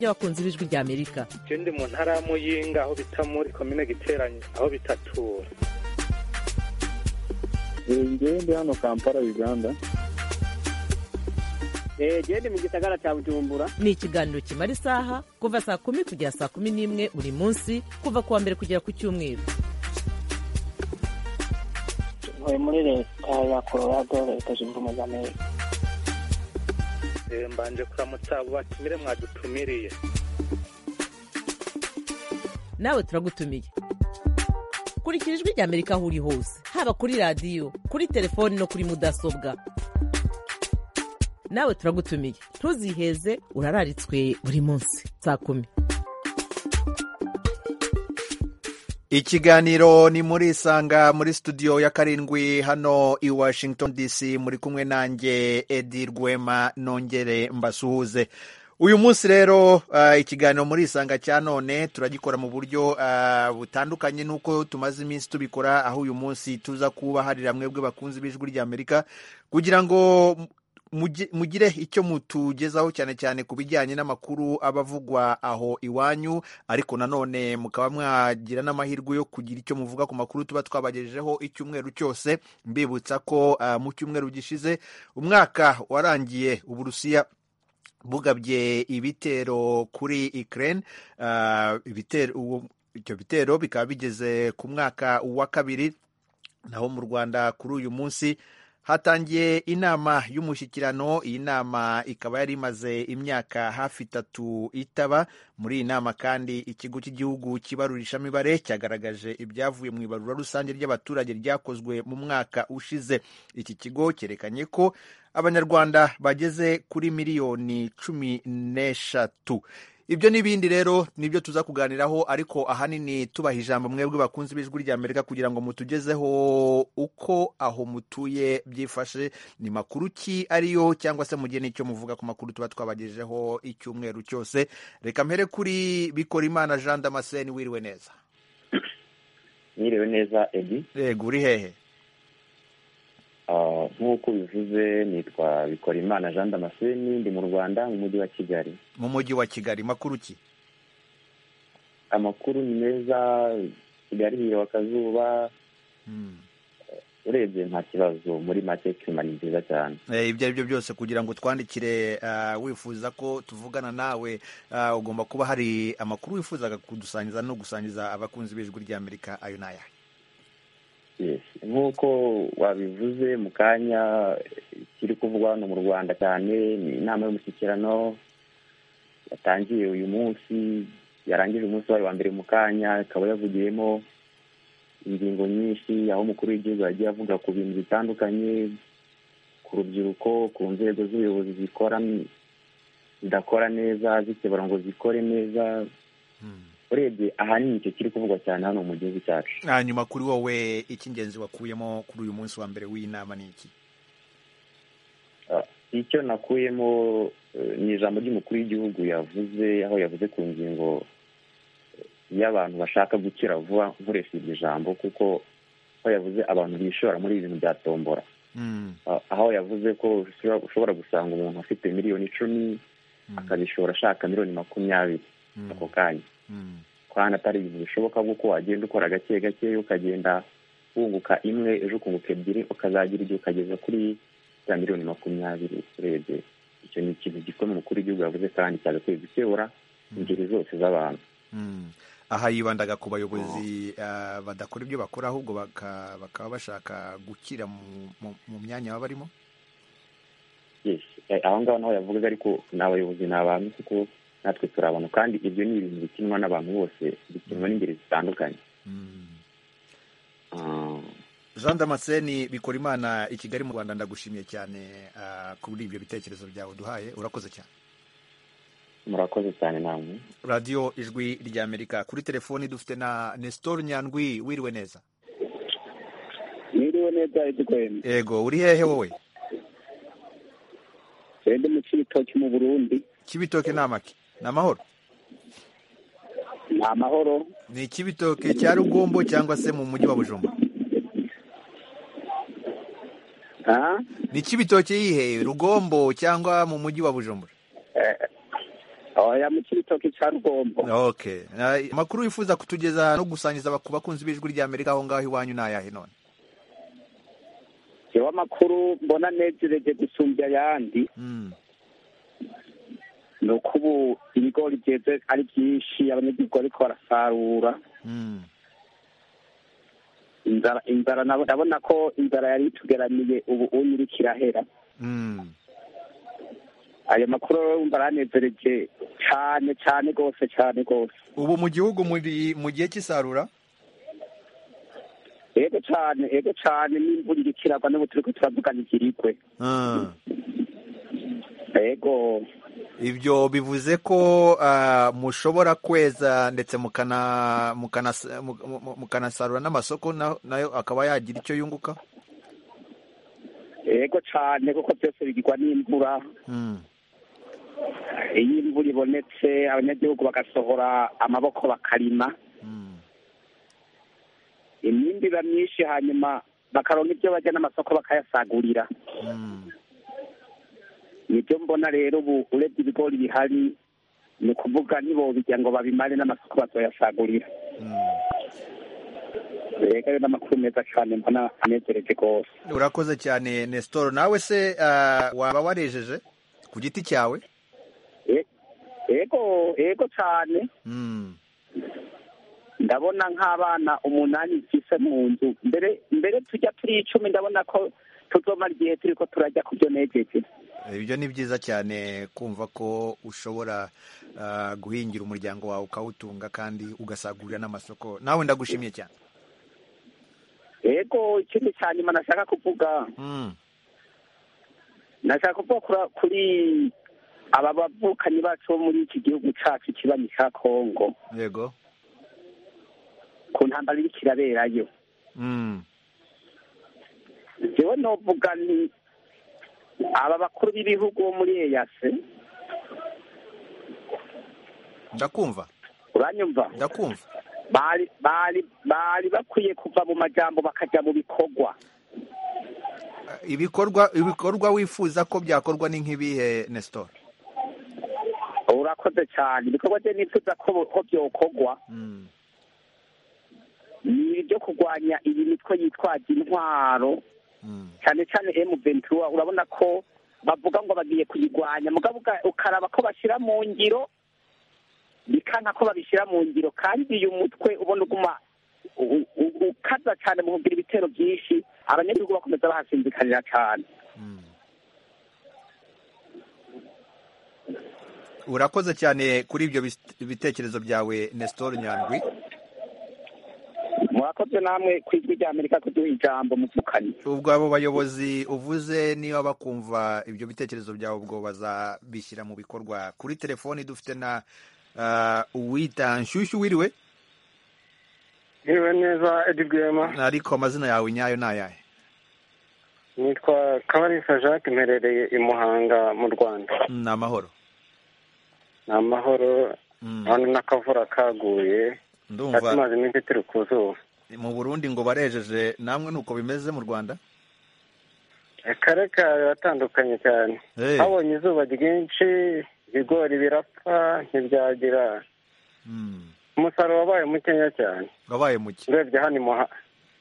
y'abakunzi b'ijwi ry'Amerika je ndi mu ntara ya Muyinga aho bita muri komine giteranye aho bitatura ngewe ndi hano kampala uganda eee ndi mu gisagara cya bujumbura ni ikiganiro kimara isaha kuva saa kumi kugera saa kumi n'imwe buri munsi kuva ku wa mbere kugera ku cyumweru ntuye muri leta ya colorado leta zunze ubumwe za amerika Eh, mbanje kuramutsa abo batumire mwadutumiriye nawe turagutumiye kurikira ijwi ry'amerika aho uri hose haba kuri radiyo kuri telefoni no kuri mudasobwa nawe turagutumiye ntuziheze urararitswe buri munsi saa kumi ikiganiro ni muri isanga muri studio ya karindwi hano i washington dc muri kumwe nanjye edi rwema nongere mbasuhuze uyu munsi rero uh, ikiganiro muri isanga cya none turagikora mu buryo uh, butandukanye n'uko tumaze iminsi tubikora aho uyu munsi tuza kubaharira mwebwe bakunzi b'ijwi ry'amerika kugira ngo mugi- mugire icyo mutugezaho cyane cyane ku bijyanye n'amakuru aba avugwa aho iwanyu ariko nanone mukaba mwagira n'amahirwe yo kugira icyo muvuga ku makuru tuba twabagejejeho icyumweru cyose mbibutsa ko uh, mu cyumweru gishize umwaka warangiye uburusiya bugabye ibitero kuri Ukraine uh, ibitero uwo- ibyo bitero bikaba bigeze ku mwaka wa kabiri naho mu Rwanda kuri uyu munsi hatangiye inama y'umushyikirano iyi nama ikaba yari imaze imyaka hafi itatu itaba muri iyi nama kandi ikigo cy'igihugu cy'ibarurishamibare cyagaragaje ibyavuye mu ibarura rusange ry'abaturage ryakozwe mu mwaka ushize iki kigo cyerekanye ko abanyarwanda bageze kuri miliyoni cumi n'eshatu ibyo n'ibindi rero nibyo tuza kuganiraho ariko ahanini tubaha ijambo mwebwe bakunzi b'ijwi ry'amerika kugira ngo mutugezeho uko aho mutuye byifashe ni makuru ki ariyo cyangwa se mugire n'icyo muvuga ku makuru tuba twabagejejeho icyumweru cyose reka mpere kuri bikora imana jean damascene wiriwe neza mwiriwe neza edi yego uri hehe Ah, nk'uko bivuze nitwa bikorimana jean damascene ndi mu rwanda mu mujyi wa kigali mu mujyi wa kigali makuru ki amakuru ni meza kigali hirwa akazuba Hmm. urebye nta kibazo muri make kirima ni nziza cyane Eh, ibyo ari byo byose kugira ngo twandikire ah, wifuza ko tuvugana nawe ah, ugomba kuba hari amakuru wifuzaga kudusangiza no gusangiza abakunzi b'ijwi ry'amerika ayo n'aya Yes. nk'uko wabivuze mu kanya kiri kuvugwa hano mu rwanda cyane ni inama y'umushyikirano yatangiye uyu munsi yarangije umunsi wayo wa mbere mu kanya ikaba yavugiyemo ingingo nyinshi aho umukuru w'igihugu yagiye avuga ku bintu bitandukanye ku rubyiruko ku nzego z'ubuyobozi zikora zidakora neza zikebura ngo zikore neza urebye ahanini icyo kiri kuvugwa cyane hano mu gihugu cyacu hanyuma kuri wowe icy'ingenzi wakuyemo kuri uyu munsi wa mbere w'iyi nama ni iki icyo nakuyemo eh, ni ijambo ry'umukuru w'igihugu yavuze aho yavuze ku ngingo y'abantu bashaka gukira vuba nkoresha iryo jambo kuko aho yavuze abantu bishora muri ibi bintu bya tombora Hmm. Ah, aho yavuze ko ushobora- ushobora gusanga umuntu afite miliyoni icumi akabishora ashaka miliyoni makumyabiri Hmm. ako kanya Hmm. kandi atari ibintu bishoboka kuko wagenda ukora gake gake ukagenda wunguka imwe ejo ukunguka ebyiri ukazagira igihe ukageza kuri za miliyoni makumyabiri urebye icyo ni ikintu gikomeye umukuru w'igihugu yavuze kandi cyagakwiye gukebura ingeri zose z'abantu Hmm. aha yibandaga ku bayobozi ah, badakora ibyo bakora ahubwo baka- bakaba bashaka gukira mu- mu- mu myanya baba barimo Yes. Eh, aho ngaho naho yavugaga ariko ni abayobozi ni abantu kuko natwe turi abantu kandi ibyo ni ibintu bikinwa n'abantu bose bikinwa n'ingeri zitandukanye Hmm. Ah, jean damascene bikora imana i kigali mu rwanda ndagushimiye cyane ah, kuri ibyo bitekerezo byawe duhaye urakoze cyane murakoze cyane namwe radiyo ijwi ry'amerika kuri telefoni dufite na nestor nyandwi wiriwe neza mwiriwe neza edwin yego uri hehe wowe ndi mu cyitoki mu burundi kibitoke ni amaki ni amahoro ni amahoro ni ikibitoke cya rugombo cyangwa se mu mujyi wa bujumba ha ni ikibitoke yihe rugombo cyangwa mu mujyi wa bujumbura oya mu kibitoki cya rugombo okay Ah, amakuru wifuza kutugeza no gusangiza ku bakunzi b'ijwi rya amerika aho ngaho iwanyu ni ayahe none yewe amakuru mbona anejereje gusumbya ayandi Mm, ni uko ubu ibigori byeze ari byinshi abanyagihugu ariko barasarura mm. inzara inzara nabo- ndabona ko inzara yari itugeramiye ubu uyu iriko irahera Mm. ayo makuru rero wumva aranezereje cyane cyane rwose cyane rwose ubu mu gihugu muri mu gihe cy'isarura yego cyane yego cyane n'imvura iriko iragwa n'ubu turiko turavugana ikirigwe Ah, yego ibyo bivuze ko ah, mushobora kweza ndetse mukana- mukana- mu- mu- mukanasarura n'amasoko na- nayo akaba yagira icyo yunguka yego cyane kuko byose bigirwa n'imvura Mm, iyo imvura ibonetse abanyagihugu bagasohora amaboko bakarima mm. imyimbi iba myinshi hanyuma bakaronka ibyo bajya n'amasoko bakayasagurira Mm, nibyo mbona rero ubu urebye ibigori bihari ni ukuvuga ntibobijya ngo babimare n'amasoko bazoyasagurira mm. rero ayo ni amakuru meza cyane mbona anezereje rwose urakoze cyane nestor nawe se ah, waba warejeje ku giti cyawe E- yego yego cyane Mm, ndabona nk'abana umunani mfise mu nzu mbere mbere tujya turi icumi ndabona ko tuzomara igihe turi ko turajya ku byo nejeje ibyo ni byiza cyane kumva ko ushobora ah, guhingira umuryango wawe ukawutunga kandi ugasagurira n'amasoko nawe ndagushimiye cyane yego ikindi cya nyuma nashaka kuvuga Mm, nashaka kuvuga kura- kuri aba bavukanyi bacu bo muri iki gihugu cyacu ikibanyi cya kongo yego ku ntambara iriko iraberayo Mm, jewe novuga nti aba bakuru b'ibihugu bo muri eyase ndakumva uranyumva ndakumva bari bari bari bakwiye kuva mu majambo bakaja mu bikorwa Ah, ibikorwa ibikorwa wifuza ko byakorwa ni nk'ibihe nestor urakoze cyane ibikorwa bye nifuza ko ko byokorwa Mm, ni ibyo kurwanya iyi mitwe yitwaje intwaro mm, cyane cyane emu ventura urabona ko bavuga ngo bagiye kuyirwanya mugabo uka- ukaraba ko bashyira mu ngiro bikanka ko babishyira mu ngiro kandi uyu mutwe ubona uguma u- u- ukaza cyane mu kugira ibitero byinshi abanyagihugu bakomeza bahasinzikanira cyane mm. urakoze cyane kuri ibyo bist- bitekerezo byawe nestor nyandwi murakoze namwe ku ijwi rya amerika kuduha ijambo muvukanye ubwo abo bayobozi uvuze niba bakumva ibyo bitekerezo byawe ubwo bazabishyira mu bikorwa kuri telefoni dufite na ah, uwita nshyushyu wiriwe yewe neza edi rwema ariko amazina yawe nyayo ni ayahe nitwa kabarisa jacques mperereye i muhanga mu rwanda ni amahoro ni amahoro Mm, none n'akavura kaguye ndumva katumaze iminsi turi ku zuba mu burundi ngo barejeje namwe nuko bimeze mu rwanda kare kare batandukanye cyane Eh, habonye izuba ryinshi ibigori birapfa ntibyagira mm, umusaruro wabaye mukeya cyane wabaye muke urebye hano i Muha-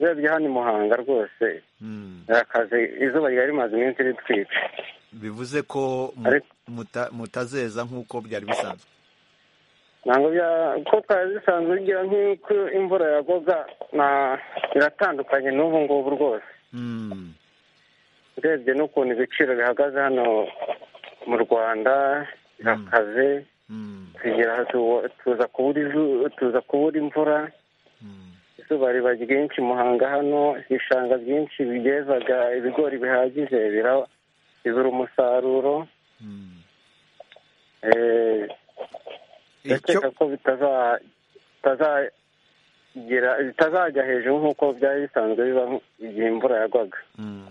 urebye hano i muhanga rwose Mm, akazi izuba ryari rimaze iminsi ritwica bivuze ko mu- Ariko- muta- mutazeza nk'uko byari bisanzwe ntabwo bya ko twari dusanzwe ugira nk'uko imvura yagwaga na biratandukanye n'ubu ngubu rwose Mm, urebye n'ukuntu ibiciro bihagaze hano mu rwanda birakaze mm, tugira tu- tuza kubura izu- tuza kubura imvura mm, izuba riba ryinshi muhanga hano ibishanga byinshi byezaga ibigori bihagije bira- bibura umusaruro mm. Eh, icyo ndakeka ko bitaza- bitazagira bitazajya hejuru nk'uko byari bisanzwe biba igihe imvura yagwaga Mm.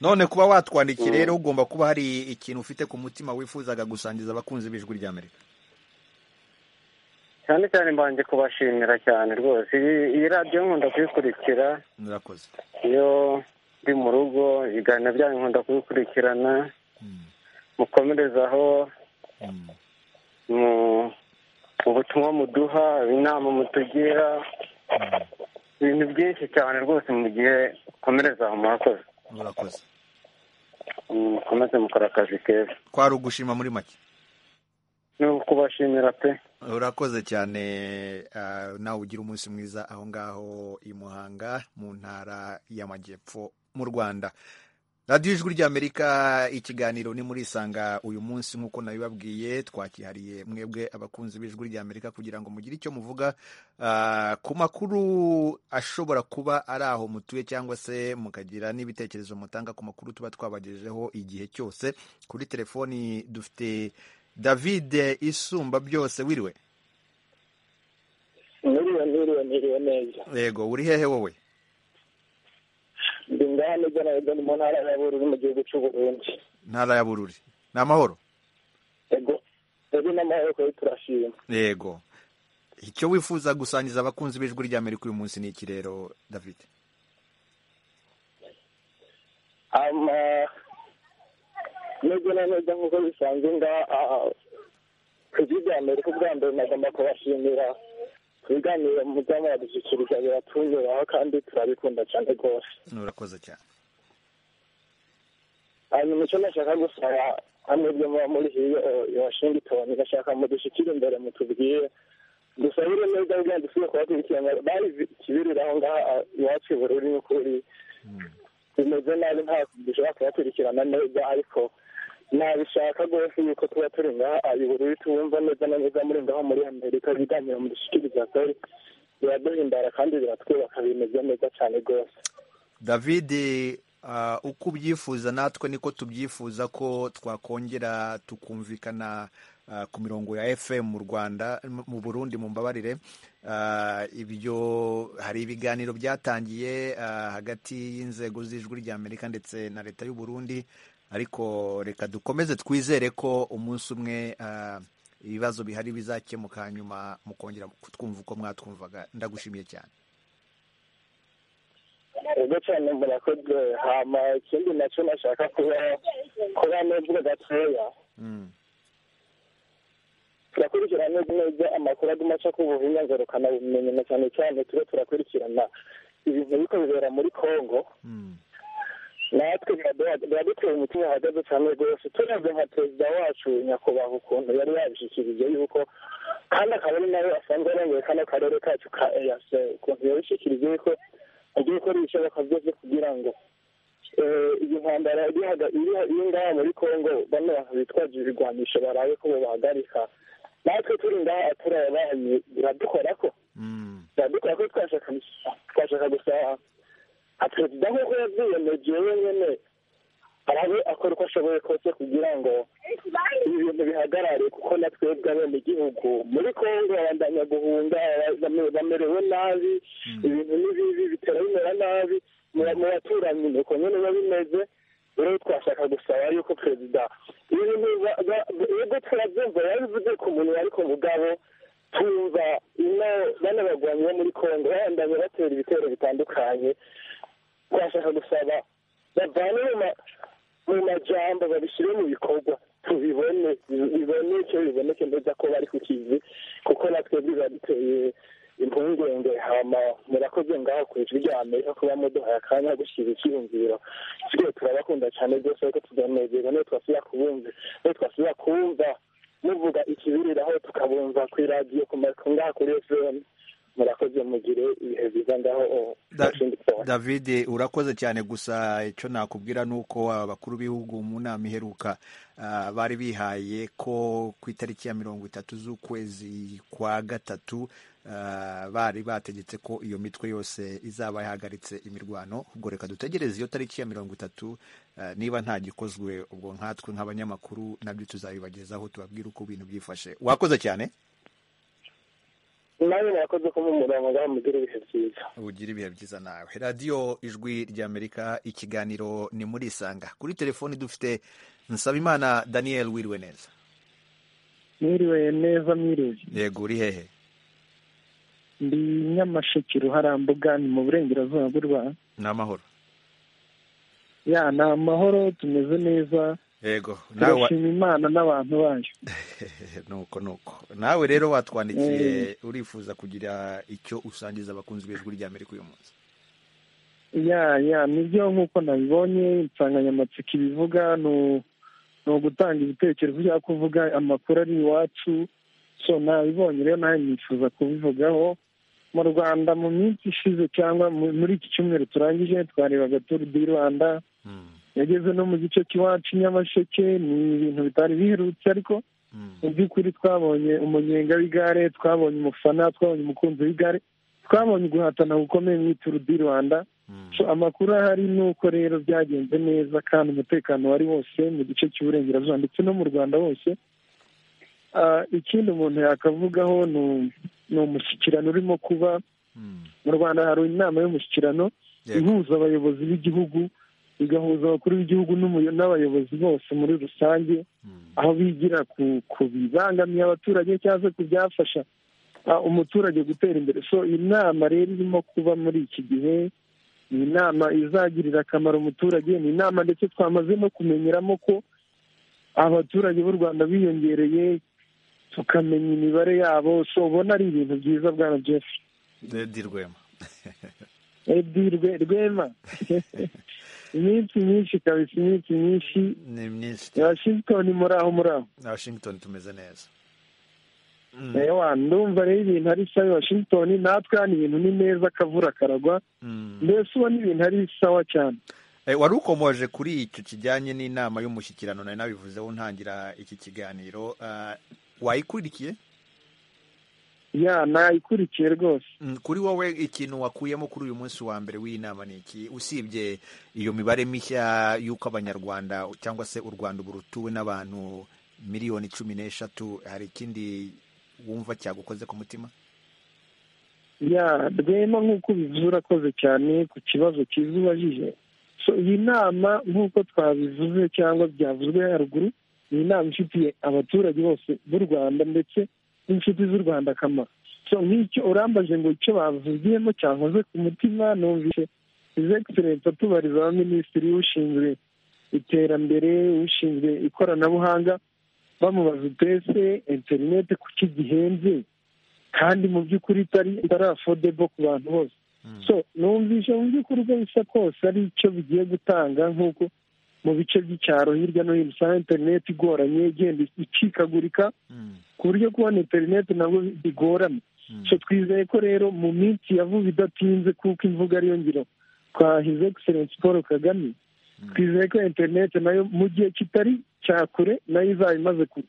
none kuba watwandikira rero ugomba kuba hari ikintu ufite ku mutima wifuzaga gusangiza abakunzi b'ijwi rya amerika cyane cyane mbanje kubashimira cyane rwose iyi iyi radiyo nkunda kuyikurikira murakoze iyo ndi mu rugo ibiganiro byanyu nkunda kubikurikirana Mm, mukomereze aho mm, mu butumwa muduha inama mutugira ibintu byinshi cyane rwose mugiye komereza aho mwakoze murakoze mukomeze mukora akazi keza kwari ugushima muri make ni ukubashimira pe urakoze cyane ah, nawe ugira umunsi mwiza aho ngaho i muhanga mu ntara y'amajyepfo mu rwanda radiyo ijwi ry'amerika ikiganiro ni muri isanga uyu munsi nk'uko nabibabwiye twakihariye mwebwe abakunzi b'ijwi ry'amerika kugira ngo mugire icyo muvuga ah, ku makuru ashobora kuba ari aho mutuye cyangwa se mukagira n'ibitekerezo mutanga ku makuru tuba twabagejejeho igihe cyose kuri telefoni dufite david isumba byose wiriwe Niriwe niriwe niriwe neza yego uri hehe wowe ndi ngaha nibwo nabwo ni mu ntara ya Bururi mu gihugu cy'u Burundi ntara ya bururi ni amahoro yego rero n'amahoro kuri turashima yego icyo wifuza gusangiza abakunzi b'ijwi ry'amerika uyu munsi ni iki rero david ama nubwo na neza nk'uko bisanzwe ngaha ah, ku gihugu Amerika ubwa mbere nagomba kubashimira ibiganiro mujya muradushyikiriza biratunyuraho kandi turabikunda cyane rwose urakoze cyane hanyuma icyo nashaka gusaba amwebwe muba muri hiyo i washingitoni gashaka mudushyikire imbere mutubwire dusabire neza kugira ngo dusubire kubakurikirana bazi ikibirira aho ngaha ah, iwacu i bururi n'ukuri bimeze nabi nta dushobora kubakurikirana neza ariko nabishaka rwose yuko tuba turi ngaha ah, i bururi tubumva neza na neza muri ngaho muri amerika ibiganiro mudushyikiriza kuri biraduhimbara kandi biratwubaka bimeze neza cyane rwose david ah, uko ubyifuza natwe niko tubyifuza ko twakongera tukumvikana ah, ku mirongo ya fm mu rwanda mu- mu burundi mu mbabarire Ah, ibyo hari ibiganiro byatangiye ah, hagati y'inzego z'ijwi ry'amerika ndetse na leta y'u burundi ariko reka dukomeze twizere ko umunsi umwe ah, ibibazo bihari bizakemuka hanyuma mukongera kutwumva uko mwatwumvaga ndagushimiye cyane ubwo cyane murakoze hama ikindi nacyo nashaka kuba kuba nubwo gatoya Mm. turakurikirana neza neza amakuru aguma aca ku bubinya ngarukabumenyi na cyane cyane tube turakurikirana ibintu biriko bibera muri kongo Mm. natwe biraduha- biradutera umutima uhagaze cyane rwose turebye nka perezida wacu nyakubahwa ukuntu yari yabishyikirije yuko kandi akaba ari nawe asanzwe arongoye kano karere kacu ka eac ukuntu yabishyikirije yuko agiye gukora ibishoboka byose kugira ngo eh, iyi ntambara irihaga- iri- iri ngaha muri kongo bano bantu bitwaje ibigwanisho barabe ko bobahagarika natwe turi ngaha turabaye biradukora ko Mm. biradukora ko twashaka twashaka gusaba perezida nk'uko yabyiyemeje wenyine arabe akora uko ashoboye kose kugira ngo ibi bintu bihagarare kuko na twebwe abenegihugu muri kongo babandanya guhunga bame- bamerewe nabi ibintu ni bibi bitera bimera nabi mu- mu baturanyi ni uko nyine biba bimeze rero twashaka gusaba yuko perezida ibi bintu ba- ba- nubwo turabyumva yabivuze ku munwa ariko mugabo tumva ino bano bagwanyi bo muri kongo babandanya batera ibitero bitandukanye twashaka gusaba bavane mu ma- mu majambo babishyire mu bikorwa tubibone bi- biboneke biboneke neza ko bari ku kizi kuko natwe biba biteye impungenge hama murakoze ngaho ku ijwi rya amerika kuba muduhaye akanya ko gushyira icyiyumviro twe turabakunda cyane rwose ariko tuganezerwa niyo twasubira kubumva niyo twasubira kumva muvuga ikibiriraho tukabumva ku iradiyo ku ma- ku ngaha kuri fm murakoze mugire ibihe byiza ngaho o- Da- Washington. david urakoze cyane gusa icyo nakubwira ni uko abakuru b'ibihugu mu nama iheruka ah, bari bihaye ko ku itariki ya mirongo itatu z'ukwezi kwa gatatu ah, bari bategetse ko iyo mitwe yose izaba yahagaritse imirwano ubwo reka dutegereze iyo tariki ya mirongo itatu ah, niba nta gikozwe ubwo nkatwe nk'abanyamakuru nabyo tuzabibagezaho tubabwire uko ibintu byifashe wakoze cyane nawe murakoze ko mumurongo ngaho mugire ibihe byiza ugira ibihe byiza nawe radiyo ijwi ry'amerika ikiganiro ni muri isanga kuri telefoni dufite nsabimana daniel wiriwe neza mwiriwe neza mwiriwe yego uri hehe ndi nyamasheke ruharambuga ni mu burengerazuba bw'u rwanda ni amahoro ya ni amahoro tumeze neza yego nawe turashima imana n'abantu bayo nuko nuko nawe rero watwandikiye urifuza kugira icyo usangiza abakunzi b'ijwi rya amerika uyu munsi ya ya nibyo nk'uko nabibonye insanganyamatsiko ibivuga ni u- ni ugutanga ibitekerezo bya kuvuga amakuru ari iwacu so nabibonye rero nawe nifuza kubivugaho mu rwanda mu minsi ishize cyangwa mu- muri iki cyumweru turangije twarebaga turu di rwanda Mm, yageze no mu gice cy'iwacu i nyamasheke ni ibintu bitari biherutse ariko mm, mu by'ukuri twabonye umunyenga w'igare twabonye umufana twabonye umukunzi w'igare twabonye guhatana gukomeye mu ituru di rwanda mm. So, amakuru ahari ni uko rero byagenze neza kandi umutekano wari wose mu gice cy'uburengerazuba ndetse no mu rwanda hose Ah, ikindi umuntu yakavugaho ni u- ni umushyikirano urimo kuba Mm, mu rwanda hari inama y'umushyikirano yego. ihuza abayobozi b'igihugu igahuza abakuru b'igihugu n'umuyo- n'abayobozi bose muri rusange Mm, aho bigira ku ku bibangamiye abaturage cyangwa se ku byafasha ah, umuturage gutera imbere so iyi nama rero irimo kuba muri iki gihe ni inama izagirira akamaro umuturage ni inama ndetse twamaze no kumenyeramo ko abaturage b'u rwanda biyongereye tukamenya imibare yabo so ubona ari ibintu byiza bwana jeff Edi Rwema edi Rwe- rwema iminsi myinshi kabisa iminsi myinshi ni myinshi cyane. washington muri aho muri aho washington tumeze neza Mm, ewa ndumva rero ibintu ari sawa i washington natwe hano ibintu ni neza akavura karagwa mm. mbese ubona ibintu ari sawa cyane Eh, wari ukomoje kuri icyo kijyanye n'inama y'umushyikirano nari nabivuzeho ntangira iki kiganiro Ah, wayikurikiye ya nayikurikiye rwose Mm, kuri wowe ikintu wakuyemo kuri uyu munsi wa mbere w'iyi nama ni iki usibye iyo mibare mishya y'uko abanyarwanda cyangwa se u rwanda ubu rutuwe n'abantu miliyoni cumi n'eshatu hari ikindi wumva cyagukoze ku mutima ya rwema nk'uko ubivuze urakoze cyane ku kibazo cyiza ubajije so iyi nama nk'uko twabivuze cyangwa byavuzwe haruguru ni inama ifitiye abaturage bose b'u rwanda ndetse n'inshuti z'u rwanda akamaro so nk'icyo urambaje ngo icyo bavugiyemo cyankoze ku mutima numvise izi egiserensi atubariza abaminisitiri ushinzwe iterambere ushinzwe ikoranabuhanga bamubaza utese interineti kuki gihenze kandi mu by'ukuri itari itari afodebo ku bantu bose Mm. so numvise mu by'ukuri uko bisa kose ari icyo bigiye gutanga nk'uko mu bice by'icyaro hirya no hino usanga interineti igoranye igenda icikagurika Mm, ku buryo kubona interineti nabwo bigorana mm, so twizeye ko rero mu minsi ya vuba idatinze kuko imvugo ariyo ngiro kwa his excellence paul kagame Mm. twizeye ko interineti nayo mu gihe kitari cya kure nayo izaba imaze ku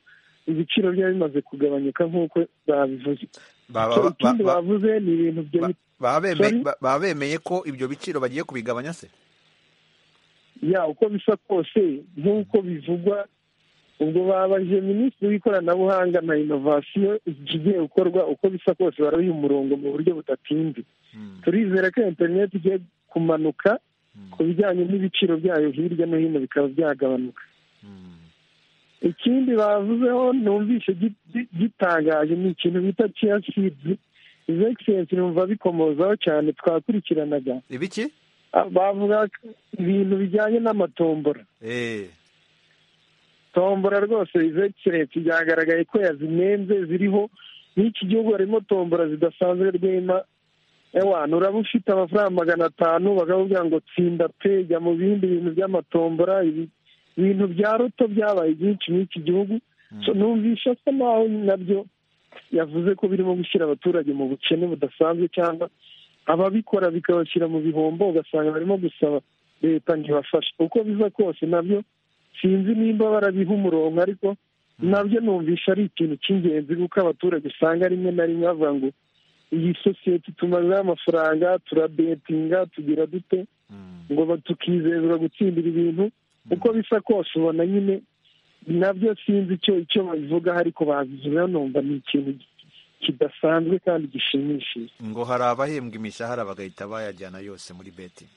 ibiciro byayo bimaze kugabanyuka nk'uko babivuze baba- So, ba- ikindi ba- bavuze ni ibintu byo ba- baba beme- Sorry? ba- baba bemeye ko ibyo biciro bagiye kubigabanya se ya uko bisa kose nk'uko bivugwa ubwo babajije minisitiri w'ikoranabuhanga na inovasiyo ikigiye gukorwa uko bisa kose barabiha umurongo mu buryo budatinze Mm, turizera ko interineti igiye kumanuka mm, ku bijyanye n'ibiciro byayo hirya no hino bikaba byagabanuka mm, ikindi bavuzeho numvise gi- gi- gitangaje ni ikintu bita ciya sidi izo egiserensi numva bikomozaho cyane twakurikiranaga ibiki Ah, bavuga ko ibintu bijyanye n'amatombora Eh, tombora rwose izo egiserensi byagaragaye ko yazinenze ziriho n'iki gihugu harimo tombora zidasanzwe rwema ewana uraba ufite amafaranga magana atanu bakakubwira ngo tsinda pega mu bindi bintu by'amatombora ibi ibintu bya roto byabaye byinshi muri iki gihugu mm, So, numvisha asa naho nabyo yavuze ko birimo gushyira abaturage mu bukene budasanzwe cyangwa ababikora bikabashyira mu bihombo ugasanga barimo gusaba leta ngo ibafashe uko biza kose nabyo sinzi nimba barabiha umurongo ariko nabyo numvisha ari ikintu cy'ingenzi kuko abaturage usanga rimwe na rimwe bavuga ngo iyi sosiyete tumazeho amafaranga turabetinga tugira dute mm, ngo ba- tukizezwa gutsindira ibintu uko bisa kose ubona nyine nabyo sinzi icyo icyo babivugaho ariko babivuzeho numva ni ikintu ki- kidasanzwe kandi gishimishije ngo hari abahembwa imishahara bagahita bayajyana yose muri betingi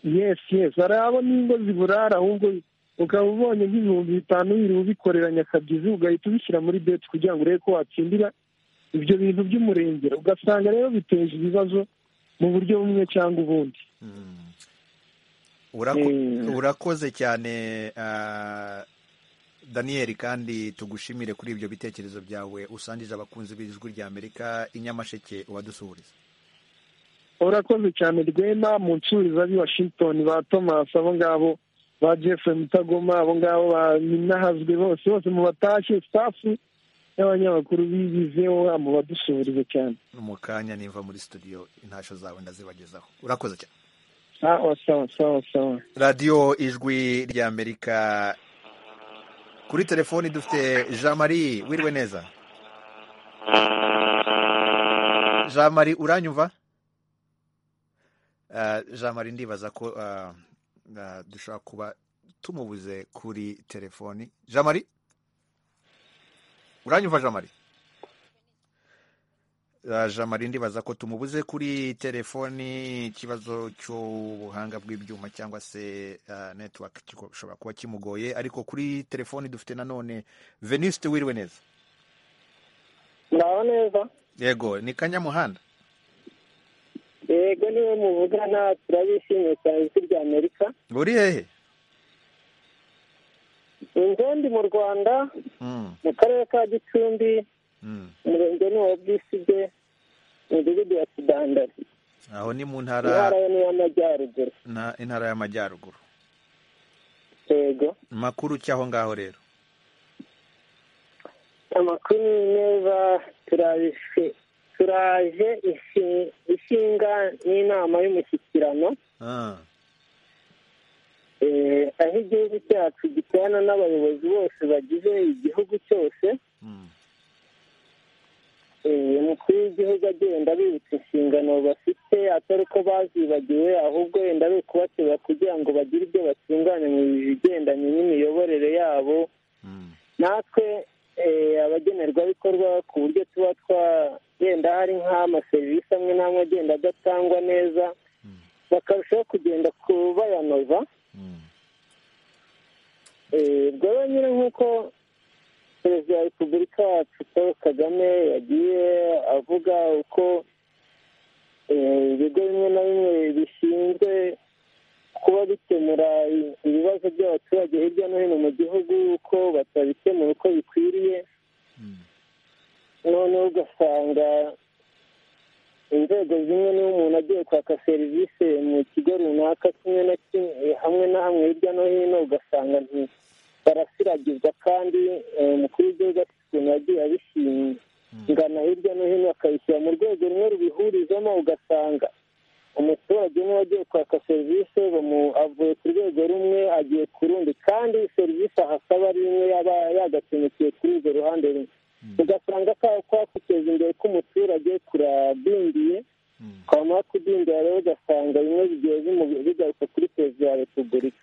yes yes hari abo n'ingo ziburara ahubwo ukaba ubonye nk'ibihumbi bitanu wiriwe ubikorera nyakabyizi ugahita ubishyira muri beti kugira ngo urebe ko watsindira ibyo bintu by'umurengera ugasanga rero biteje ibibazo mu buryo bumwe cyangwa ubundi Mm. Urako- urakoze cyane ah, daniyeli kandi tugushimire kuri ibyo bitekerezo byawe usangije abakunzi b'ijwi ry'amerika i nyamasheke wadusuhuriza urakoze cyane rwema mu nsuriza b'i washington ba thomas abo ngabo ba jeffrey mutagoma abo ngabo ba minahazwe bose bose mu batashye stafu y'abanyamakuru bibizeho mu badusuhurize cyane mu kanya nimva muri studio intashyo zawe ndazibagezaho urakoze cyane sawa sawa sawa sawa radiyo ijwi ry'amerika kuri telefoni dufite jean marie wirwe neza jean marie uranyumva Ah, jean marie ndibaza ko ah, ah, dushobora kuba tumubuze kuri telefoni jean marie uranyumva jean marie Ah, jean marie ndibaza ko tumubuze kuri telefoni ikibazo cy'ubuhanga bw'ibyuma cyangwa se ah, network gishobora kuba kimugoye ariko kuri telefoni dufite nanone venuste wiriwe neza muraho neza yego ni kanyamuhanda yego niwe muvugana turabishimiye cyane ijwi rya amerika uri hehe inzu ndi mu rwanda Mm, mu karere ka gicumbi mm. umurenge ni uwa bwisige imidugudu ya kidandari aho ni mu intara ntara yo ni iy'amajyaruguru na intara y'amajyaruguru yego makuru ki aho ngaho rero amakuru ni meza turabishe turaje ishi- ishinga n'inama y'umushyikirano Ah, Eh, aho igihugu cyacu gikorana n'abayobozi bose bagize igihugu cyose mm, Eh, umukuru w'igihugu agenda abibutsa inshingano bafite atari uko bazibagiwe ahubwo wenda ari ukubateba kugira ngo bagire ibyo batunganya mu bigendanye n'imiyoborere yabo mm, natwe eh, abagenerwabikorwa ku buryo tuba twagenda hari nk'amaserivisi amwe n'amwe agenda adatangwa neza Mm. bakarushaho kugenda kubayanoza mm, Eh, rwaba nyine nk'uko perezida wa repubulika yacu paul kagame yagiye avuga uko eh, ibigo bimwe na bimwe bishinzwe kuba bikemura i- ibibazo by'abaturage hirya no hino mu gihugu uko batabikemura uko bikwiriye mm, noneho ugasanga inzego zimwe niba umuntu agiye kwaka serivisi mu kigo runaka kimwe na kimwe eh, hamwe na hamwe hirya no hino ugasanga nti barasiragizwa kandi eh, umukuru w'igihugu afite ukuntu yagiye abishingana hirya no hino akabishyira mu rwego rumwe rubihurizamo ugasanga umuturage niba agiye kwaka serivisi bamu- avuye ku rwego rumwe agiye ku rundi kandi serivisi ahasaba ari imwe yaba yagakemukiye kuri urwo ruhande rumwe ugasanga ka kwa kwiteza imbere k'umuturage kurabindiye mm. kwamara kudindira rero ugasanga bimwe bigiye bimu- bigaruka kuri perezida wa repubulika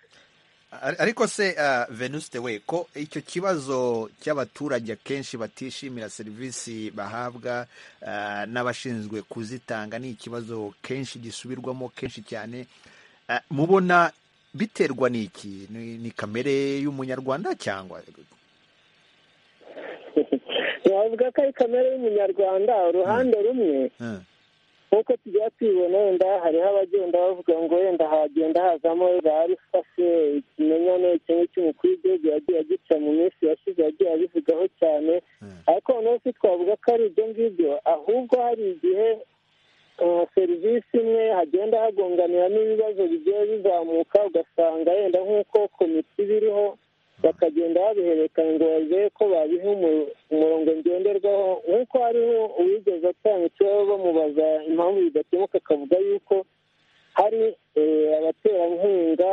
Ar- ariko se ah, venuste we ko icyo kibazo cy'abaturage akenshi batishimira serivisi bahabwa ah, n'abashinzwe kuzitanga ni ikibazo kenshi gisubirwamo kenshi cyane Ah, mubona biterwa n'iki ni, ni kamere y'umunyarwanda cyangwa ntiwavuga ko ari kamere y'umunyarwanda uruhande rumwe Ah, nk'uko tugira tubibona wenda hariho abagenda bavuga ngo wenda hagenda hazamo za arifase ikimenyane kimwe cy'umukuru w'igihugu yagiye agica mu minsi yashize yagiye abivugaho cyane Mm. ariko noneho si twavuga ko ari ibyo ngibyo ahubwo hari igihe eh, serivisi imwe hagenda hagonganira n'ibibazo bigiye bizamuka ugasanga yenda nk'uko komite ibiriho bakagenda babiherekana ngo barebe ko babiha umu- umurongo ngenderwaho nk'uko hariho uwigeze atanga ikibazo bamubaza impamvu bidakemuka akavuga yuko hari eh, abaterankunga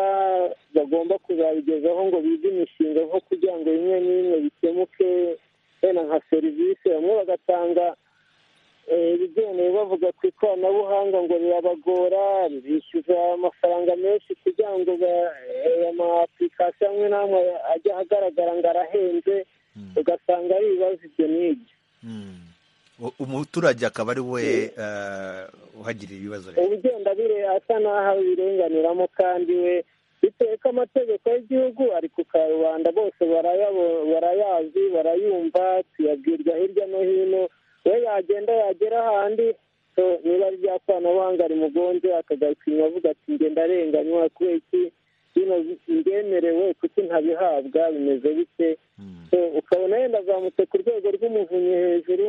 bagomba kuzabigezaho ngo bige imishinga nko kugira ngo bimwe n'imwe bikemuke wenda nka serivisi bamwe bagatanga eh, ibigendanye bavuga ku ikoranabuhanga ngo rirabagora bishyuza amafaranga menshi kugira ngo ba- eh, amapulikasiyo amwe n'amwe ajya ahagaragara ngo arahenze ugasanga ari ibibazo ibyo n'ibyo mm. U- umuturage akaba ari we ah, uhagirira ibibazo rero uba ugenda bire asa n'aho abirenganiramo kandi we bitewe ko amategeko y'igihugu ari ku karubanda bose barayabo- barayazi barayumva tuyabwirwa hirya no hino we yagenda yagera ahandi so niba ari irya koranabuhanga rimugonze akagaruka inyuma avuga ati ngenda arenganywa kubera iki bino biremerewe kuko ntabihabwa bimeze bite ukabona yenda azamutse ku rwego rw'umuvunyi hejuru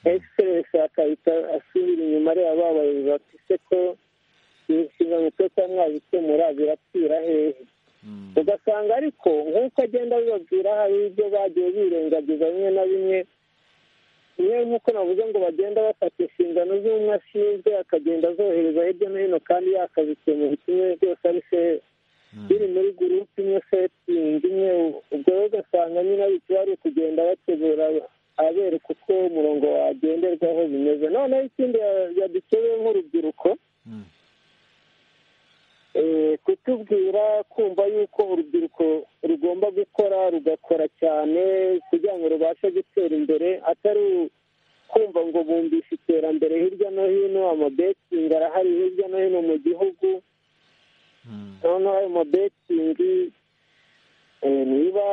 egiserensi akahita asubira inyuma areba ba bayobozi bati se ko inshingano cyo kuba mwabikemura birapfira hehe ugasanga ariko nk'uko agenda bibabwira hari ibyo bagiye birengagiza bimwe na bimwe niyo nk'uko navuze ngo bagenda bafata inshingano z'umwe ashinzwe akagenda azohereza hirya no hino kandi yakazikemura kimwe byose ari feza biri muri gurupe imwe setingi imwe ubwo rero ugasanga nyine ari bari kugenda bategura abereka uko umurongo wagenderwaho bimeze noneho ikindi yadukebeye nk'urubyiruko kutubwira kumva yuko urubyiruko rugomba gukora rugakora cyane kugira ngo rubashe gutera imbere atari kumva ngo bumvishe iterambere hirya no hino amabetingi arahari hirya no hino mu gihugu noneho ayo mabetingi niba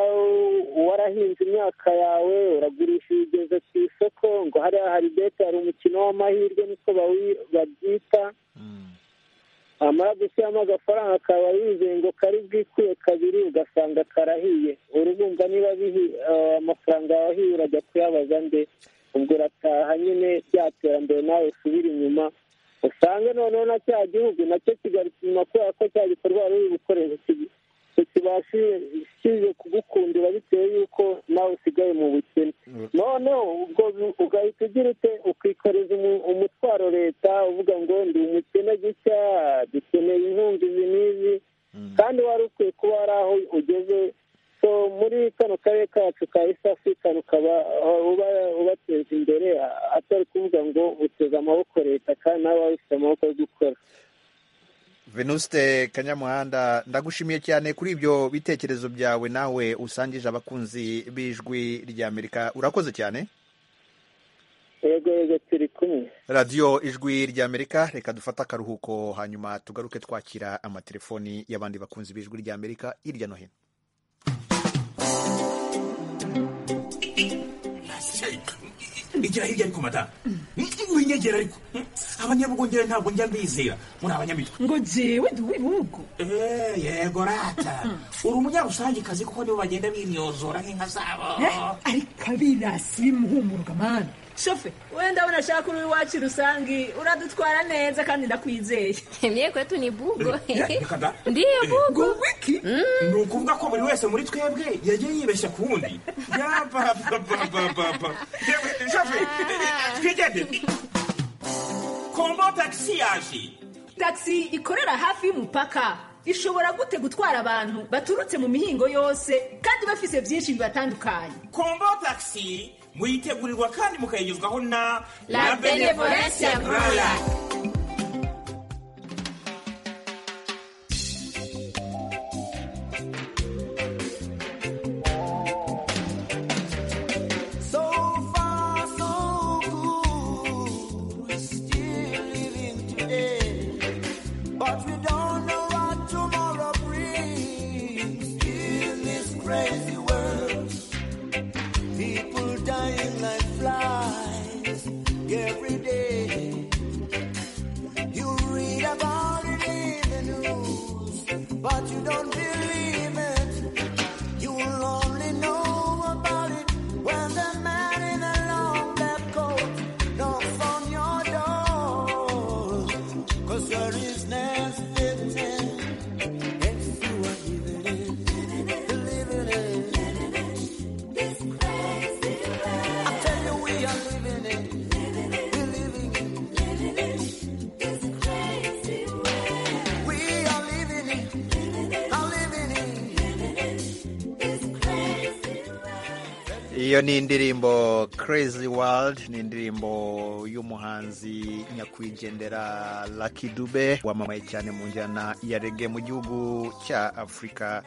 warahinze imyaka yawe uragurisha ibigeze ku isoko ngo hariya hari beti hari umukino w'amahirwe niko babyita amara gushyiramo agafaranga akaba yizeye ngo kari bwikuye kabiri ugasanga karahiye urumva niba amafaranga wahiye urajya kuyabaza nde ubwo urataha nyine bya terambere nawe usubira inyuma usange noneho na cya gihugu nacyo kigaruka inyuma kubera ko cya gikorwa wari uri gukoresha kibashije kugukundira bitewe y'uko nawe usigaye mu bukene noneho ubwo ugahita ugira ute ukikoreza umutwaro leta uvuga ngo ndi umukene gutya dukeneye inkunga izi n'izi kandi wari ukwiye kuba hari aho ugeze so muri kano karere kacu ka east africa rukaba ubateza imbere atari kuvuga ngo uteze amaboko leta kandi nawe waba ufite amaboko yo gukora venuste kanyamuhanda ndagushimiye cyane kuri ibyo bitekerezo byawe nawe usangije abakunzi b'ijwi ry'amerika urakoze cyane yego yego turi kumwe radiyo ijwi ry'amerika reka dufate akaruhuko hanyuma tugaruke twakira amatelefoni y'abandi bakunzi b'ijwi ry'amerika hirya no hino igira hirya ariko madamu winyegera ariko abanyabugongera ntabwo njya mbizera muri abanyamitwe ngo jewe ndi uw'ibihugu Eh, yego rata uri umunyarusangikazi kuko nibo bagenda binyozora nk'inka zabo ariko abirasi bimuhumuruka mani shofe wenda abona ashaka uri iwacu rusange uradutwara neza kandi ndakwizeye mye kwetu ni bugo reka da ndiyo bugo wiki ni ukuvuga ko buri wese muri twebwe yagiye yibeshya ku wundi yabababababa yewe shoferi twigendere kombo tagisi yaje tagisi ikorera hafi y'umupaka ishobora gute gutwara abantu baturutse mu mihingo yose kandi bafise byinshi bibatandukanye kombo tagisi muyitegurirwa kandi mukayigezwaho na La Benevolencia Braya. Crazy world, people dying like flies every day. You read about it in the news, but you don't believe it. You will only know about it when the man in the long black coat knocks on your door. Cause there is nothing if you are living it, living it. This crazy world. I tell you we are living it. We are living it, are living it. iyo ni indirimbo crazy world ni indirimbo y'umuhanzi nyakwigendera Lucky Dube wamamaye cyane mu njyana ya rege mu gihugu cya afurika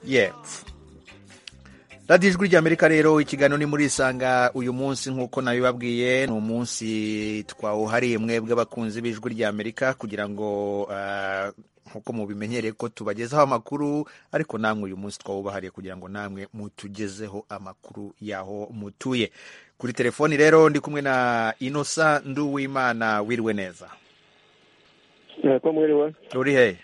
y'epfo radiyo ijwi ry'amerika rero ikiganiro ni muri isanga uyu munsi nk'uko nabibabwiye ni umunsi twawuhariye mwebwe abakunzi b'ijwi ry'amerika kugira ngo ah, nk'uko mubimenyereye ko tubagezaho amakuru ariko namwe uyu munsi twawubahariye kugira ngo namwe mutugezeho amakuru y'aho mutuye kuri telefoni rero ndi kumwe na inosa nduwimana wiriwe neza Ntako mwiriwe uri hehe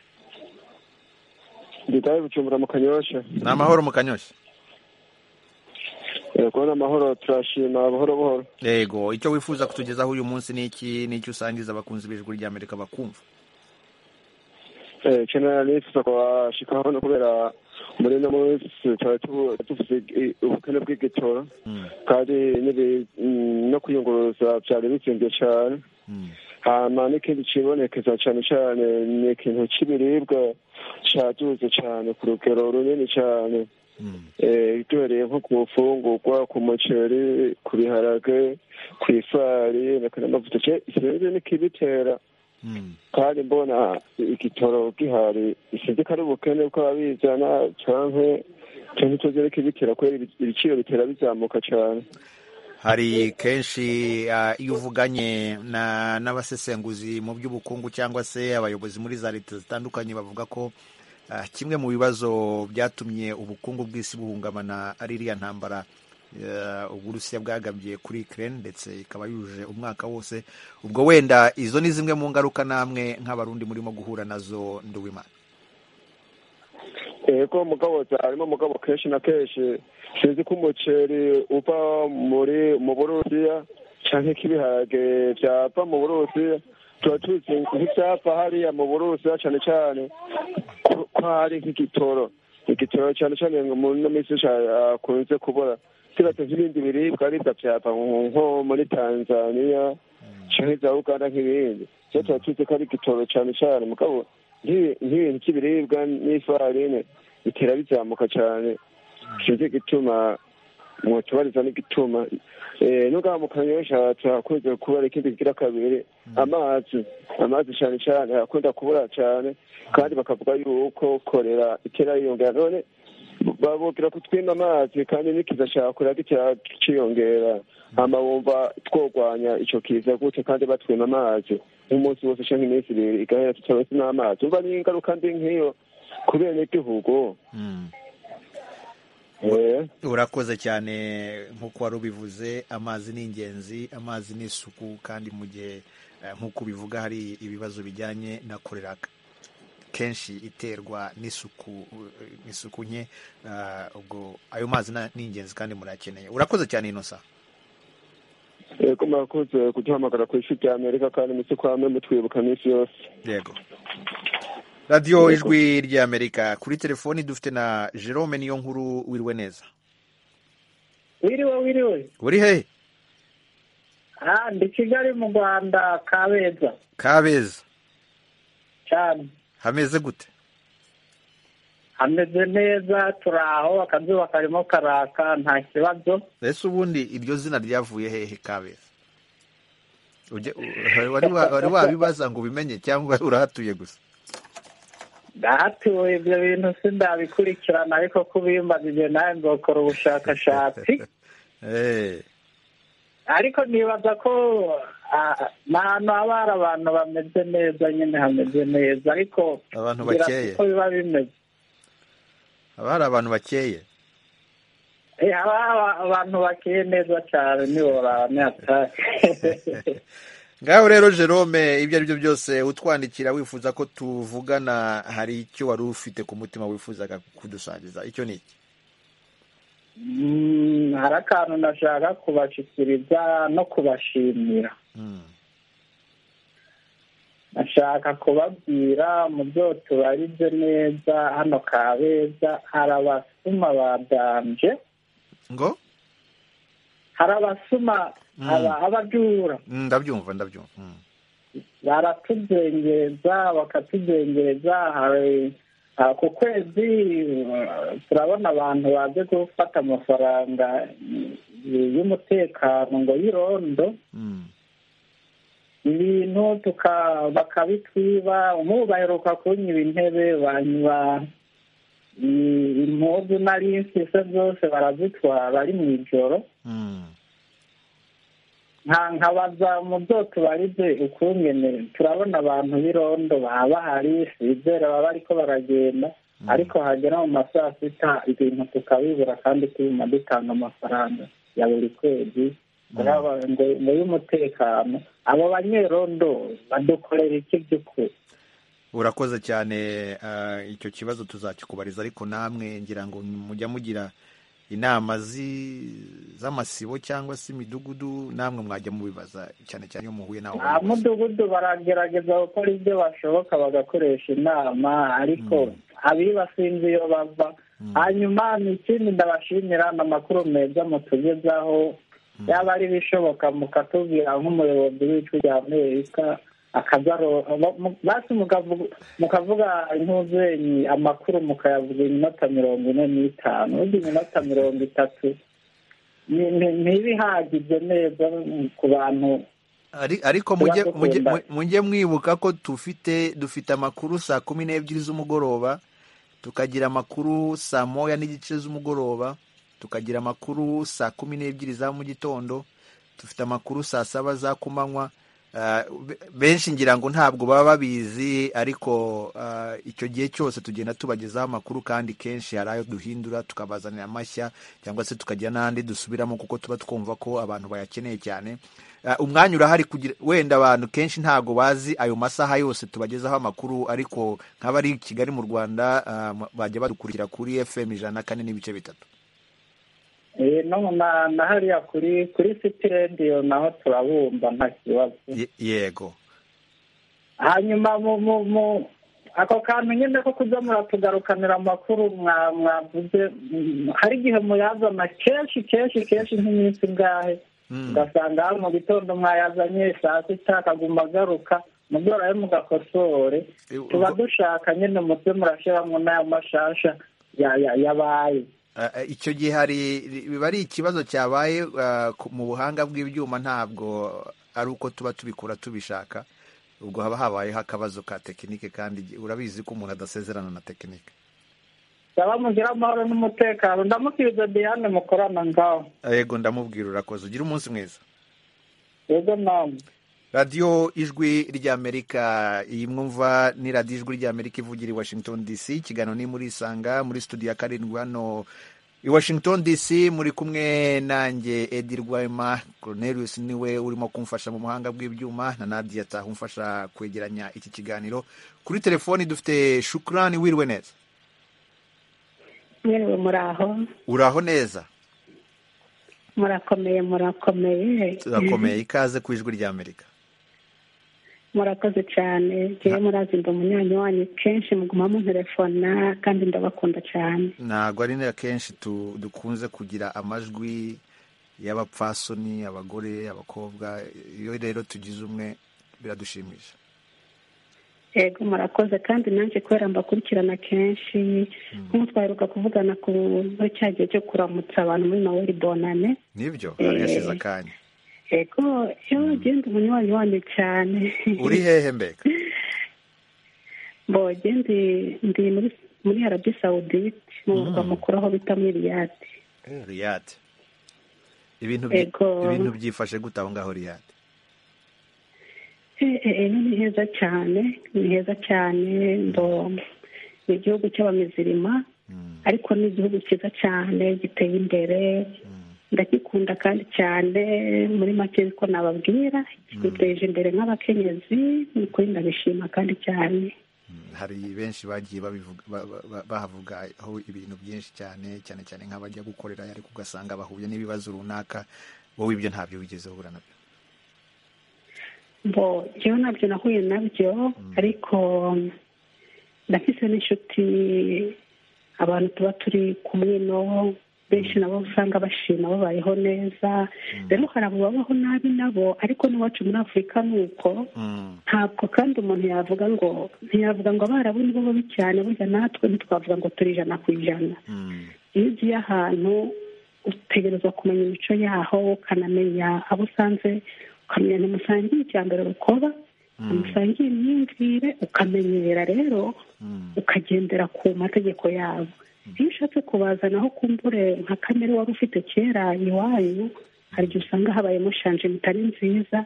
nditaye bucumbura mu kanyosha ni amahoro mu kanyoshya Eh, kubona amahoro turashima buhoro buhoro yego icyo wifuza kutugezaho uyu munsi ni iki n'icyo usangiza abakunzi b'ijwi ry'amerika bakumva Eh, kenera nifuza kuhashika hano kubera muri no munsi tuba tu- dufise i- ubukene bw'igitoro kandi n'ibi- mm, no kwiyunguruza vyari bizimvye cane hama n'ikindi cibonekeza cane cane ni ikintu c'ibiribwa caduze cane ku rugero runini cane Eh, duhereye nko ku mfungurwa ku muceri ku biharage ku ifarine ku n'amavuta je sinzi n'ikibitera kandi mbona igitoro gihari sinzi ko ari ubukene bw'ababizana canke canke tuzere kibitera kubera ibi- ibiciro bitera bizamuka cane hari kenshi ah, iyo uvuganye na n'abasesenguzi mu by'ubukungu cyangwa se abayobozi muri za leta zitandukanye bavuga ko ah, kimwe mu bibazo byatumye ubukungu bw'isi buhungabana ari iriya ntambara eh, uburusiya bwagabye kuri Ukraine ndetse ikaba yujuje umwaka wose ubwo wenda izo ni zimwe mu ngaruka namwe nk'abarundi murimo guhura nazo nduwimana yego mugabo harimo mugabo kenshi na kenshi sinzi ko umuceri uva muri mu burusiya canke ko ibiharage vyava mu burusiya tuba tuzi nk'ivyava hariya mu burusiya cane cane ko ko hari nk'igitoro igitoro cane cane ngo mu no minsi ca- akunze kubura sibatse nk'ibindi biribwa aribwa vyava nko nko muri tanzaniya canke za uganda nk'ibindi so tuba tuzi ko ari igitoro cane cane mugabo nk'ibi- nk'ibintu cy'ibiribwa n'ifarine bitera bizamuka cyane sinzi igituma mwotubariza n'igituma Eh, n'ubwa mu kanyosha tuhakunze kubara ikindi kigira kabiri amazi amazi cyane cyane hakunda kubura cyane kandi bakavuga yuko korera itera yiyongera none babubwira ko twima amazi kandi n'ikiza cya korera gitera kiciyongera hama bumva twogwanya icyo kiza gute kandi batwima amazi nk'umunsi wose cyangwa iminsi ibiri igahera tutaba n'amazi umva ni ingaruka mbi nk'iyo ku benegihugu Eh. urakoze cyane nk'uko wari ubivuze amazi ni ingenzi amazi ni isuku kandi mu gihe eh, nk'uko ubivuga hari ibibazo bijyanye na korera kenshi iterwa n'isuku eh, n'isuku nke ah, ubwo ayo mazi na- ni ingenzi kandi murayakeneye urakoze cyane inosa yego murakoze kuduhamagara ku isi ry'amerika kandi mutse kwame mutwibuka minsi yose yego radiyo ijwi ry'amerika kuri telefoni dufite na jerome niyo nkuru wirwe neza wiriwe wiriwe uri hehe ah ndi kigali mu rwanda kabeza kabeza cyane hameze gute hameze neza turi aho akazuba karimo karaka nta kibazo ese ubundi iryo zina ryavuye hehe kabeza Ujye- u- wari wa- wari wabibaza ngo ubimenye cyangwa urahatuye gusa ndahatuye ibyo bintu sindabikurikirana ariko kubimbaza ibyo nawe nzokora ubushakashatsi Eh, ariko nibaza ko ah, ni ahantu haba hari abantu bameze neza nyine hameze neza ariko Abantu ngira bakeye. uko biba bimeze haba hari abantu bakeye Eh, haba hari abantu bakeye neza cyane nibora nihatari ngaho rero jerome ibyo ari byo byose utwandikira wifuza ko tuvugana hari icyo wari ufite ku mutima wifuzaga kudusangiza icyo ni iki Mm, hari akantu nashaka kubashyikiriza no kubashimira nashaka kubabwira mu byo tubaribye neza hano kabeza hari abasuma badanje ngo hari abasuma Mm. aba- abajura Mm, ndabyumva ndabyumva Mm. baratuzengereza bakatuzengereza hari ah, ku kwezi uh, turabona abantu baje gufata amafaranga y- y'umutekano ngo y'irondo Mm. ibintu tuka- bakabitwiba umubu baheruka kunyiba intebe banywa i- impuzu nari mfise zose barazitwara ari mu ijoro nta nkabaza mu byo tubarije ukungene turabona abantu b'irondo baba bahari bizera baba ariko baragenda ariko hagera mu ma saa sita ibintu tukabibura kandi tubima dutanga amafaranga ya buri kwezi Turaba- ngo- ngo y'umutekano abo banyerondo badukorera iki by'ukuri urakoze cyane ah, icyo kibazo tuzakikubariza ariko namwe ngira ngo mujya mugira inama zi- z'amasibo cyangwa se imidugudu namwe mwajya mubibaza cyane cyane iyo muhuye nawe nta mudugudu baragerageza gukora ibyo bashoboka bagakoresha inama ariko abibasinzi iyo bava hanyuma ni ikindi ndabashimira ni amakuru meza mutugezaho yaba ari ibishoboka mukatubwira nk'umuyobozi w'icu rya amerika akazaro basi mukavuga- mukavuga inkuru zenyu amakuru mukayavuga iminota mirongo ine n'itanu ubundi iminota mirongo itatu ni- ni- ntibihagije neza ku bantu Ari- ariko Tuba mujye dukunda. mujye- mujye mwibuka ko dufite dufite amakuru saa kumi n'ebyiri z'umugoroba tukagira amakuru saa moya n'igice z'umugoroba tukagira amakuru saa kumi n'ebyiri za mu gitondo dufite amakuru saa saba za kumanywa Ah, be- benshi ngira ngo ntabwo baba babizi ariko ah, icyo gihe cyose tugenda tubagezaho amakuru kandi kenshi hari ayo duhindura tukabazanira amashya cyangwa se tukagira n'andi dusubiramo kuko tuba twumva ko abantu bayakeneye cyane Ah, umwanya urahari kugira wenda abantu kenshi ntabwo bazi ayo masaha yose tubagezaho amakuru ariko nk'abari i kigali mu rwanda ah, m- bajya badukurikira kuri fm ijana na kane n'ibice bitatu Eh, no na na hariya kuri kuri city radio naho turabumva nta kibazo Ye- yego hanyuma mu mu mu ako kantu nyine ko kuza muratugarukanira amakuru mwa- mwavuze mm, hari igihe muyazana kenshi kenshi kenshi nk'iminsi ingahe ugasanga hari mu gitondo mwayazanye saa sita akaguma agaruka mugororayo mugakosore tuba dushaka nyine mutwe murashyiramo n'aya mashasha ya- ya- yabaye Ah, ah, icyo gihe hari biba ari ikibazo cyabaye ah, ku- mu buhanga bw'ibyuma ntabwo ari uko tuba tubikura tubishaka ubwo haba habayeho akabazo ka tekinike kandi gi- urabizi ko umuntu adasezerana na tekinike baba mugira amahoro n'umutekano ndamukiriza diane mukorana ngaho yego ndamubwira urakoze ugira umunsi mwiza yego namwe radiyo ijwi ry'amerika iyi mwumva ni radiyo ijwi ry'amerika ivugira i washington dc ikiganiro ni muri isanga muri studio ya karindwi hano i washington dc muri kumwe nanjye edi rwema cornelius niwe urimo kumfasha mu buhanga bw'ibyuma na nadia ataha umfasha kwegeranya iki kiganiro kuri telefoni dufite shukurani wiriwe neza mwiriwe muraho uraho neza murakomeye murakomeye turakomeye ikaze ku ijwi ry'amerika murakoze cyane ngewe murazi ndi umunyanyi wanyu kenshi muguma munterefona kandi ndabakunda cyane ntabwo ari na kenshi tu- dukunze kugira amajwi y'abapfasoni abagore abakobwa iyo rero tugize umwe biradushimisha yego murakoze kandi nanjye kubera mbakurikirana kenshi nk'ubu twaheruka kuvugana ku muri cya gihe cyo kuramutsa abantu muri naweri bonane nibyo Eh. hari yashize akanya yego iyo ugenda umunywanyi wanyu cyane uri hehe mbega mboge ndi ndi muri muri arabi sawudite mu murwa mukuru aho bita muri riyadi riyate ibintu byi- Ego. ibintu byifashe gute aho ngaho riyate Eh, eh, eh, ni heza cyane ni heza cyane ndo ni igihugu cy'abamizirima ariko ni igihugu cyiza cyane giteye imbere ndagikunda kandi cyane muri make ko nababwira giteje imbere nk'abakenyezi ni ukuri ndabishima kandi cyane hari benshi bagiye babivuga ba- ba- ba- bahavugaho ibintu byinshi cyane cyane cyane nk'abajya gukorera ariko ugasanga bahuye n'ibibazo runaka wowe ibyo ntabyo wigeze uhura nabyo ngo njyewe ntabyo nahuye nabyo ariko ndafise n'inshuti abantu tuba turi kumwe no benshi nabo usanga bashima babayeho neza rero hari abo babaho nabi nabo ariko n'iwacu muri afurika ni uko ntabwo kandi umuntu yavuga ngo ntiyavuga ngo abarabu nibo babi cyane burya natwe ntitwavuga ngo turi ijana ku ijana iyo ugiye ahantu utegerezwa kumenya imico yaho ukanamenya abo usanze ukamenya ntimusangiye icya mbere rukoba ntimusangiye imyumvire ukamenyera rero ukagendera ku mategeko yabo iyo ushatse kubazanaho kumbure nka kamere wari ufite kera iwanyu hari igihe usanga habayemo shanje itari nziza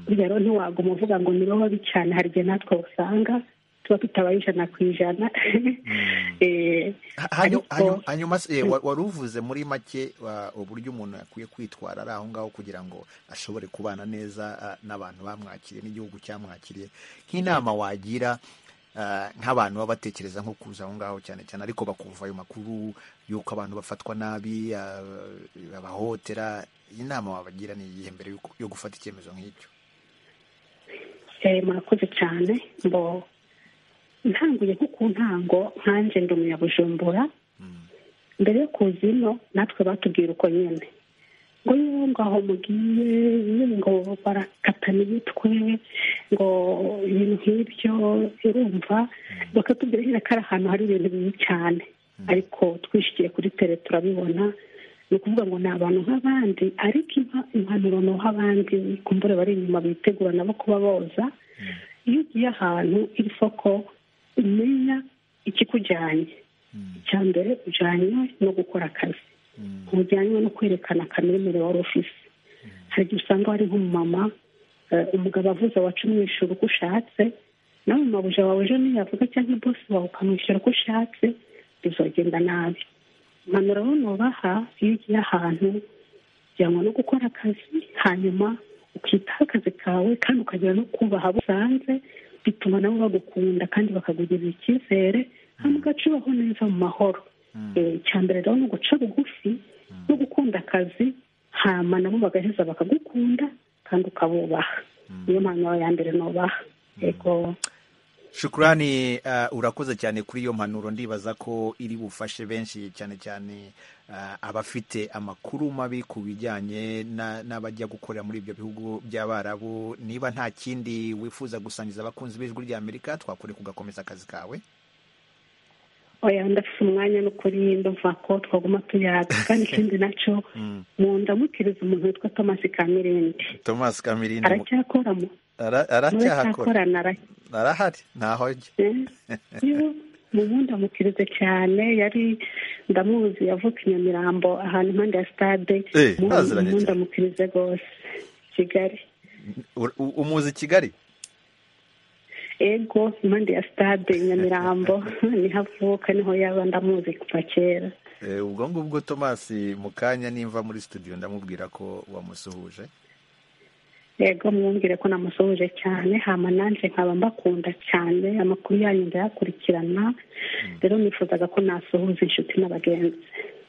burya rero ntiwaguma uvuga ngo nibo babi cyane hari igihe natwe usanga tuba tutabaye ijana ku ijana Eh, Hanyu- ariko- hanyu- hanyuma se, eh, wa- wari uvuze muri make wa- uburyo umuntu akwiye kwitwara ari aho ngaho kugira ngo ashobore kubana neza ah, n'abantu bamwakiriye n'igihugu cyamwakiriye nk'inama wagira ah, nk'abantu baba batekereza nko kuza aho ngaho cyane cyane ariko bakumva ayo makuru y'uko abantu bafatwa nabi ah, babahotera inama wabagira ni iyihe mbere y'uko- yo gufata icyemezo nk'icyo Eh, murakoze cyane ngo ntanguye nko ku ntango nkanjye ndi umunyabujumbura mbere yo kuza ino natwe batubwira uko nyine ngo yewe ngo aho mugiye yewe ngo barakatana imitwe ngo ibintu nk'ibyo urumva bakatubwira nyine ko ari ahantu hari ibintu bibi cyane ariko twishikiye kuri tere turabibona ni ukuvuga ngo ni abantu nk'abandi ariko impa- impanuro ni abandi kumbure bari inyuma bitegura nabo kuba boza iyo ugiye ahantu iri soko umenya ikikujyanye icya mbere ujyanywe no gukora akazi ntujyanywe no kwerekana akamemero wari ufise hari igihe usanga wari nk'umumama eh, umugabo avuze wacu umwishyura uko ushatse nawe mabuja wawe ejo ntiyavuga cyangwa bosi wawe ukamwishyura uko ushatse bizogenda nabi impanuro nubaha iyo ugiye ahantu ujyanwa no gukora akazi hanyuma ukitaho akazi kawe kandi ukagera no kubaha abo usanze bituma nabo bagukunda kandi bakakugirira icyizere hanyuma ugacubaho neza mu mahoro Eh, icya mbere rero ni uguca bugufi no gukunda akazi hama nabo bagaheza bakagukunda kandi ukabubaha niyo mpanuro ya mbere nubaha yego shukurani ah, urakoze cyane kuri iyo mpanuro ndibaza ko iri bufashe benshi cyane cyane ah, abafite amakuru mabi ku bijyanye na- n'abajya gukorera muri ibyo bihugu by'abarabu niba nta kindi wifuza gusangiza abakunzi b'ijwi ry'amerika twakure kugakomeza akazi kawe oya ndafite umwanya n'ukuri ndumva ko twaguma tuyaga kandi ikindi nacyo mu ndamukiriza umuntu witwa tomasi kamirindi tomasi kamirindi mu- aracyakora mu ara- aracyahakora muracyakorana ara- arahari ntaho ajya Yewe, mu bundi amukirize cyane yari ndamuzi yavuka i nyamirambo ahantu impande ya stade Eh, mu baziranye bundi cyane. amukirize rwose kigali U- u- umuzi kigali ego impande ya stade i nyamirambo niho avuka niho yaba ndamuzi kuva kera Eh, ubwo ngubwo tomasi mu kanya nimva muri studio ndamubwira ko wamusuhuje yego mwumvire ko namusohoje cyane hama nanjye nkaba mbakunda cyane amakuru yanyu ndayakurikirana rero nifuzaga ko nasuhuza inshuti n'abagenzi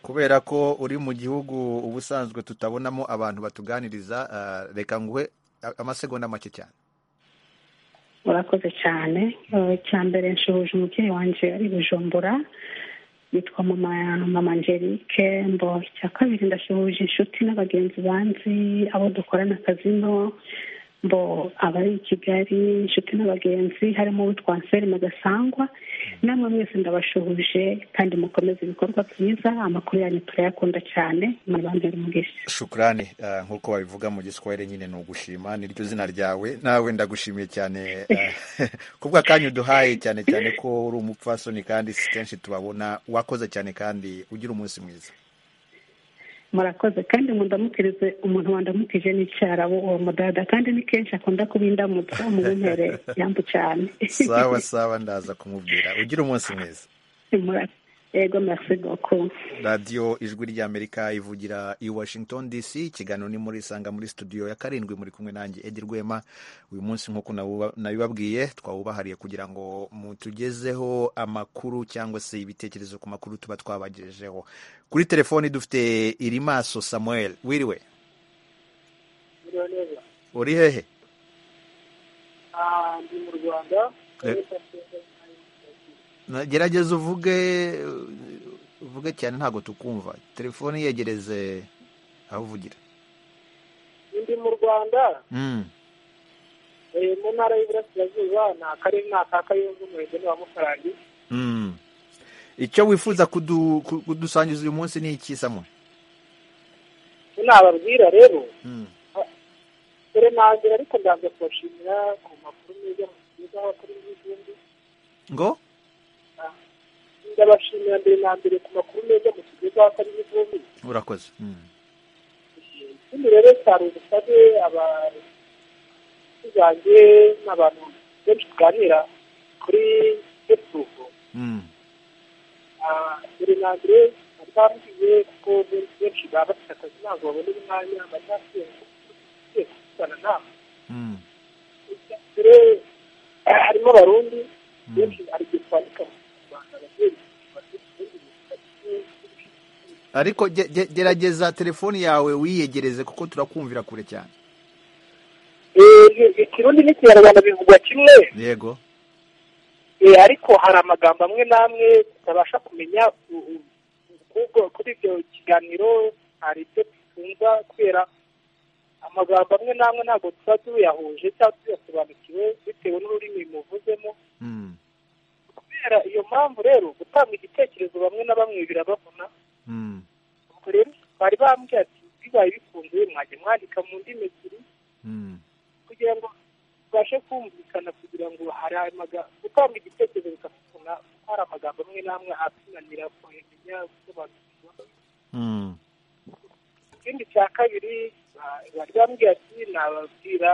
kubera ko uri mu gihugu ubusanzwe tutabonamo abantu batuganiriza ah, reka nguhe a- amasegonda make cyane urakoze cyane Eh, icya mbere nshuhuje umubyeyi wanjye ari i bujumbura yitwa mama mama angelique mbo icya kabiri ndashuhuje inshuti n'abagenzi banzi abo dukorana akazi no mbo abari i kigali inshuti n'abagenzi harimo uwitwa anselme gasangwa namwe mwese ndabashuhuje kandi mukomeze ibikorwa byiza amakuru yanyu turayakunda cyane murabambere umugisha shukurani ah, nk'uko babivuga mu giswahili nyine ni ugushima niryo zina ryawe nawe ndagushimiye cyane ah, kubwa kanya uduhaye cyane cyane ko uri umupfasoni kandi si kenshi tubabona wakoze cyane kandi ugira umunsi mwiza murakoze kandi mu ndamukirize umuntu wandamukije n'icyarabu uwo mudada kandi ni kenshi akunda kuba indamutsa mu bumpere yambu cyane sawa sawa ndaza kumubwira ugira umunsi mwiza Mura- yego merci beaucoup radiyo ijwi ry'amerika ivugira i washington dc ikiganiro ni muri isanga muri studio ya karindwi muri kumwe nanjye edi rwema uyu munsi nk'uko nawuba- nabibabwiye twawubahariye kugira ngo mutugezeho amakuru cyangwa se ibitekerezo ku makuru tuba twabagejejeho kuri telefoni dufite irimaso samuel wiriwe uri hehe Ah, ndi mu rwanda Eh, na- gerageza uvuge eh, uvuge cyane ntabwo tukumva telefoni yegereze aho uvugira ndi mu rwanda Mm. eh, mu ntara y'iburasirazuba ni akarere ni aka kayonza umurenge ni wa mukarangi Mm. icyo wifuza kudu- ku- kudusangiza uyu munsi ni iki samwe icyo nababwira rero dore nangira ariko ndaza kubashimira ku makuru meza mutugezaho kuri iyi gihumbi ngo ndabashimira mbere na mbere ku makuru meza mutugezaho kuri iyi gihumbi urakoze Mm. ikindi rero cyari ubusabe abakozi banjye n'abantu benshi tuganira kuri fesibuku Mm. dore na mbere batambwiye kuko benshi benshi baba bafite akazi ntabwo babona umwanya bajya kuvugana nawe Mm. dore harimo abarundi benshi ari ibyo twandika mu rwanda ababyeyi ariko ge- ge- gerageza telefoni yawe wiyegereze kuko turakumvira kure cyane ikirundi n'ikinyarwanda bivugwa kimwe yego eh, ariko hari amagambo amwe n'amwe tutabasha kumenya u- u- kubwo kuri ibyo kiganiro hari ibyo twumva kubera amagambo amwe n'amwe ntabwo tuba tuyahuje cyangwa tuyasobanukiwe bitewe n'ururimi muvuzemo kubera iyo mpamvu rero gutanga igitekerezo bamwe na bamwe birabavuna ubwo rero bari bambwiye ati bibaye bikunze mwajya mwandika mu ndimi ebyiri kugira ngo tubashe kumvikana kugira ngo hari amagambo gutanga igitekerezo bikavuna kuko hari amagambo amwe n'amwe atunanira kumenya gusobanukirwa ikindi cya kabiri ba- bari bambwiye ati nababwira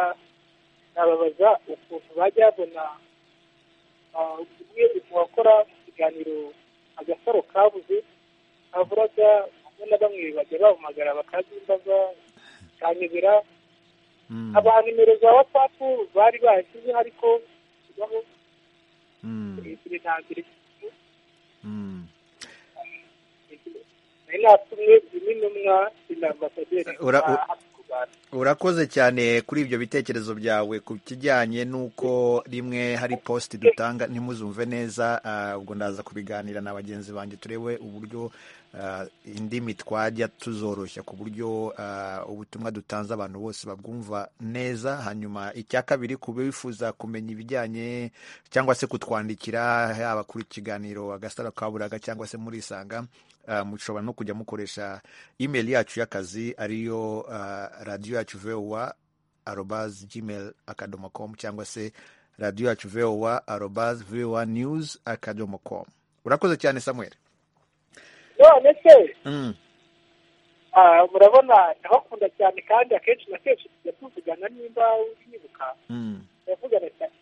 nababaza ukuntu bajya babona ah, umwe mu bakora mu kiganiro agasaro kabuze aburaga bamwe na bamwe bajya bahamagara bakazimbaza bikanyobera aba nimero za watsapu bari bashyizeho ariko baho ebyiri nta mbere nari natumwe zimwe n'umwa na ambasaderi Ura- wa u- hano mu Rwanda. urakoze cyane kuri ibyo bitekerezo byawe ku kijyanye n'uko rimwe hari positi dutanga ntimuzumve neza ah, ubwo ndaza kubiganira na bagenzi banjye turebe uburyo ah, indimi twajya tuzoroshya ku buryo ah, ubutumwa dutanze abantu bose babwumva neza hanyuma icya kabiri ku bifuza kumenya ibijyanye cyangwa se kutwandikira yaba kuri kiganiro agasaro ka buraga cyangwa se muri isanga ah, mushobora no kujya mukoresha email yacu y'akazi ariyo ah, radiyo yacu vowa arobas gmail akadomo com cyangwa se radiyo yacu vowa arobas vowa news akadomo com urakoze cyane samuel none se mm. ah, murabona ndabakunda cyane kandi akenshi na kenshi tujya tuvugana nimba wibuka Mm. yavugana cyane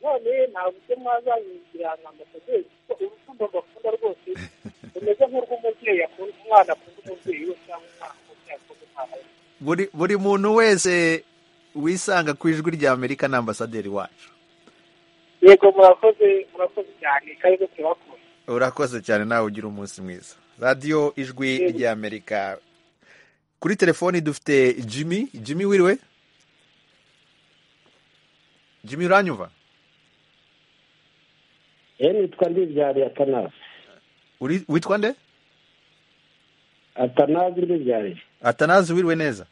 none nta buryo mwazanyinjira nka ambasaderi kuko urukundo mbakunda rwose rumeze nk'urw'umubyeyi akunda umwana akunda umubyeyi we cyangwa umwana umubyeyi akunda umwana we buri buri muntu wese wisanga ku ijwi rya amerika ni ambasaderi wacu yego murakoze murakoze cyane karibu tubakunda urakoze cyane nawe ugira umunsi mwiza radiyo ijwi rya amerika kuri telefoni dufite jimmy jimmy wiriwe jimmy uranyumva ye nitwa ndibyariye atanasi Uri- witwa nde atanazi ndibyariye atanazi wiriwe neza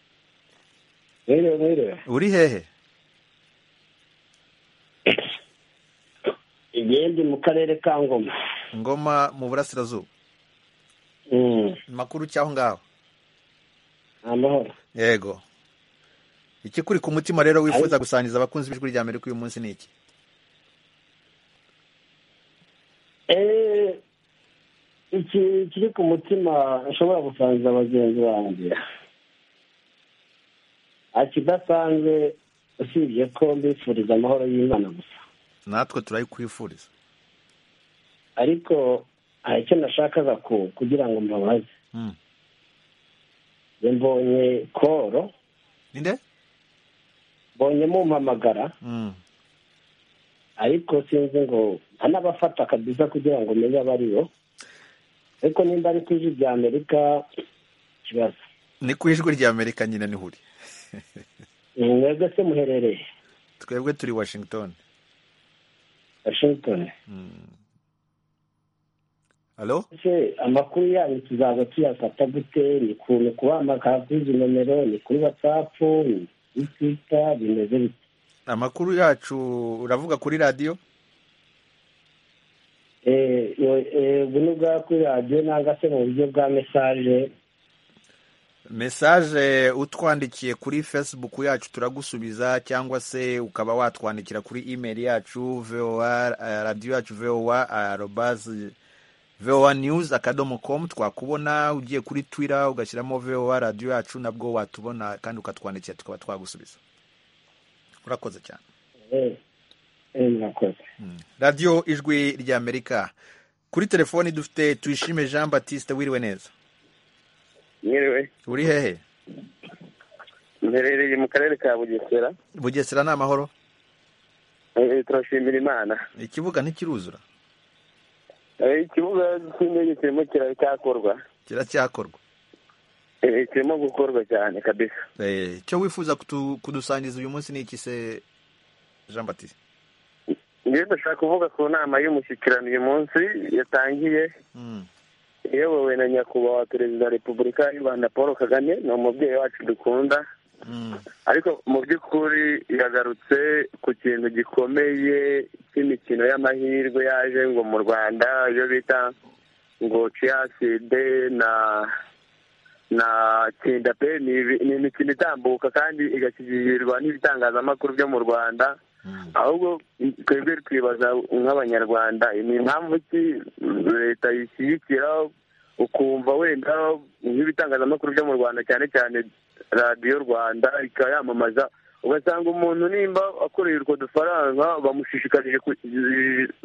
mwiriwe mwiriwe uri hehe igende mu karere ka ngoma ngoma mu burasirazuba Mm. makuru cy'aho ngaho amahoro yego iki kuri ku mutima rero wifuza gusangiza abakunzi b'ijwi rya amerika uyu munsi ni iki Eh, iki kiri ku mutima nshobora gusangiza bagenzi banjye akidasanzwe usibye ko mbifuriza amahoro y'imana gusa natwe turayikwifuriza ariko hari icyo nashakaga ku- kugira ngo mbabaze Mm. Njye mbonye koro ninde mbonye mumpamagara Mm. ariko sinzi ngo ntanabafata kabisa kugira ngo umenye abo ari bo ariko nimba ari ku ijwi rya amerika ikibazo ni ku ijwi rya amerika nyine niho uri Ni mwebwe se muherereye twebwe turi washington washington Mm. halo se amakuru yanyu tuzaza tuyafata gute ni ukuntu kubahamagara kuri izi nomero ni kuri watsapu ni kuri twita bimeze bite amakuru yacu uravuga kuri radiyo Eh, yo- eh, ubu ni ubwa kuri radiyo nangwa se mu buryo bwa mesaje mesaje utwandikiye kuri facebook yacu turagusubiza cyangwa se ukaba watwandikira kuri email yacu voa eh, radiyo yacu voa arobazi voa news akadomo com twakubona ugiye kuri twitter ugashyiramo voa radiyo yacu nabwo watubona kandi ukatwandikira tukaba twagusubiza urakoze cyane Eh, eh, murakoze radiyo ijwi rya amerika kuri telefoni dufite tuyishime jean batiste wiriwe neza mwiriwe uri hehe mperereye mu karere ka bugesera bugesera ni amahoro Eh, turashimira imana ikibuga ntikiruzura Eh, ikibuga cy'indege kirimo kiracyakorwa kiracyakorwa Eh, kirimo gukorwa cyane kabisa Eh, icyo wifuza kutu- kudusangiza uyu munsi ni iki se jean batiste njyewe ndashaka kuvuga ku nama y'umushyikirano uyu munsi yatangiye iyobowe na nyakubahwa perezida wa repubulika y'u rwanda paul kagame ni umubyeyi wacu dukunda ariko mu by'ukuri yagarutse ku kintu gikomeye cy'imikino y'amahirwe yaje ngo mu rwanda iyo bita ngo ciyaside na na kinda pe ni ibi- ni imikino itambuka kandi igashyikirizwa n'ibitangazamakuru byo mu rwanda ahubwo twebwe twibaza nk'abanyarwanda ni impamvu ki leta yishyigikira ukumva wenda nk'ibitangazamakuru byo mu rwanda cyane cyane radiyo rwanda ikayamamaza ugasanga umuntu nimba akoreye utwo dufaranga bamushishikarije ku-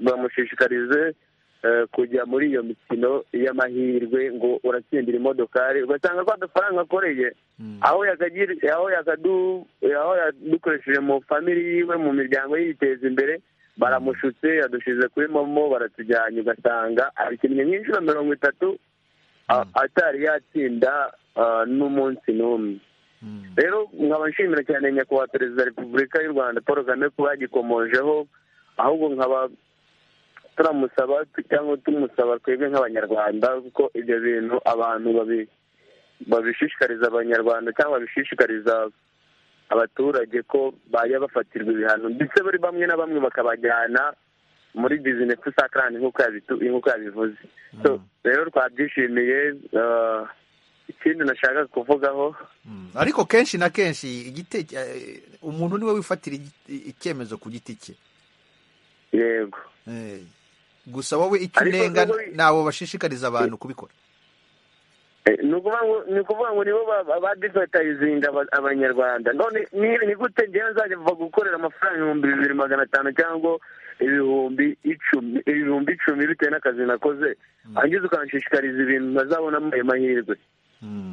bamushishikarize eh, kujya muri iyo mikino y'amahirwe ngo uratsindira imodokari ugasanga kwa dufaranga akoreye aho yakagira aho yakadu aho yadukoresheje mu famili yiwe mu miryango yiteza imbere baramushutse yadushyize kuri momo baratujyanye ugasanga abikinnye nk'inshuro mirongo itatu a- atari yatsinda ah, n'umunsi n'umwe rero nkaba nshimira cyane nyakubahwa perezida wa repubulika y'u rwanda paul kagame kuba yagikomojeho ahubwo nkaba turamusaba cyangwa tumusaba twebwe nk'abanyarwanda kuko ibyo bintu abantu babi babishishikariza abanyarwanda cyangwa babishishikariza abaturage ko bajya bafatirwa ibihano ndetse buri bamwe na bamwe bakabajyana muri bizinesi sakarani nk'uko yabitu- nk'uko yabivuze So, rero twabyishimiye ah, ikindi nashaka kuvugaho ariko kenshi na kenshi igite- eh, umuntu niwe wifatira igi- icyemezo ku giti cye yego gusa wowe icyo Ariko unenga nubwo- ntabwo bashishikariza abantu kubikora Eh, ni ukuvuga ngo ni ukuvuga ngo nibo badivatayizinga abanyarwanda none ni- ni gute ngewe nzajya mva gukorera amafaranga ibihumbi bibiri magana atanu cyangwa ibihumbi icumi ibihumbi icumi bitewe n'akazi nakoze hangiza ukanshishikariza ibintu ntazabonamo ayo mahirwe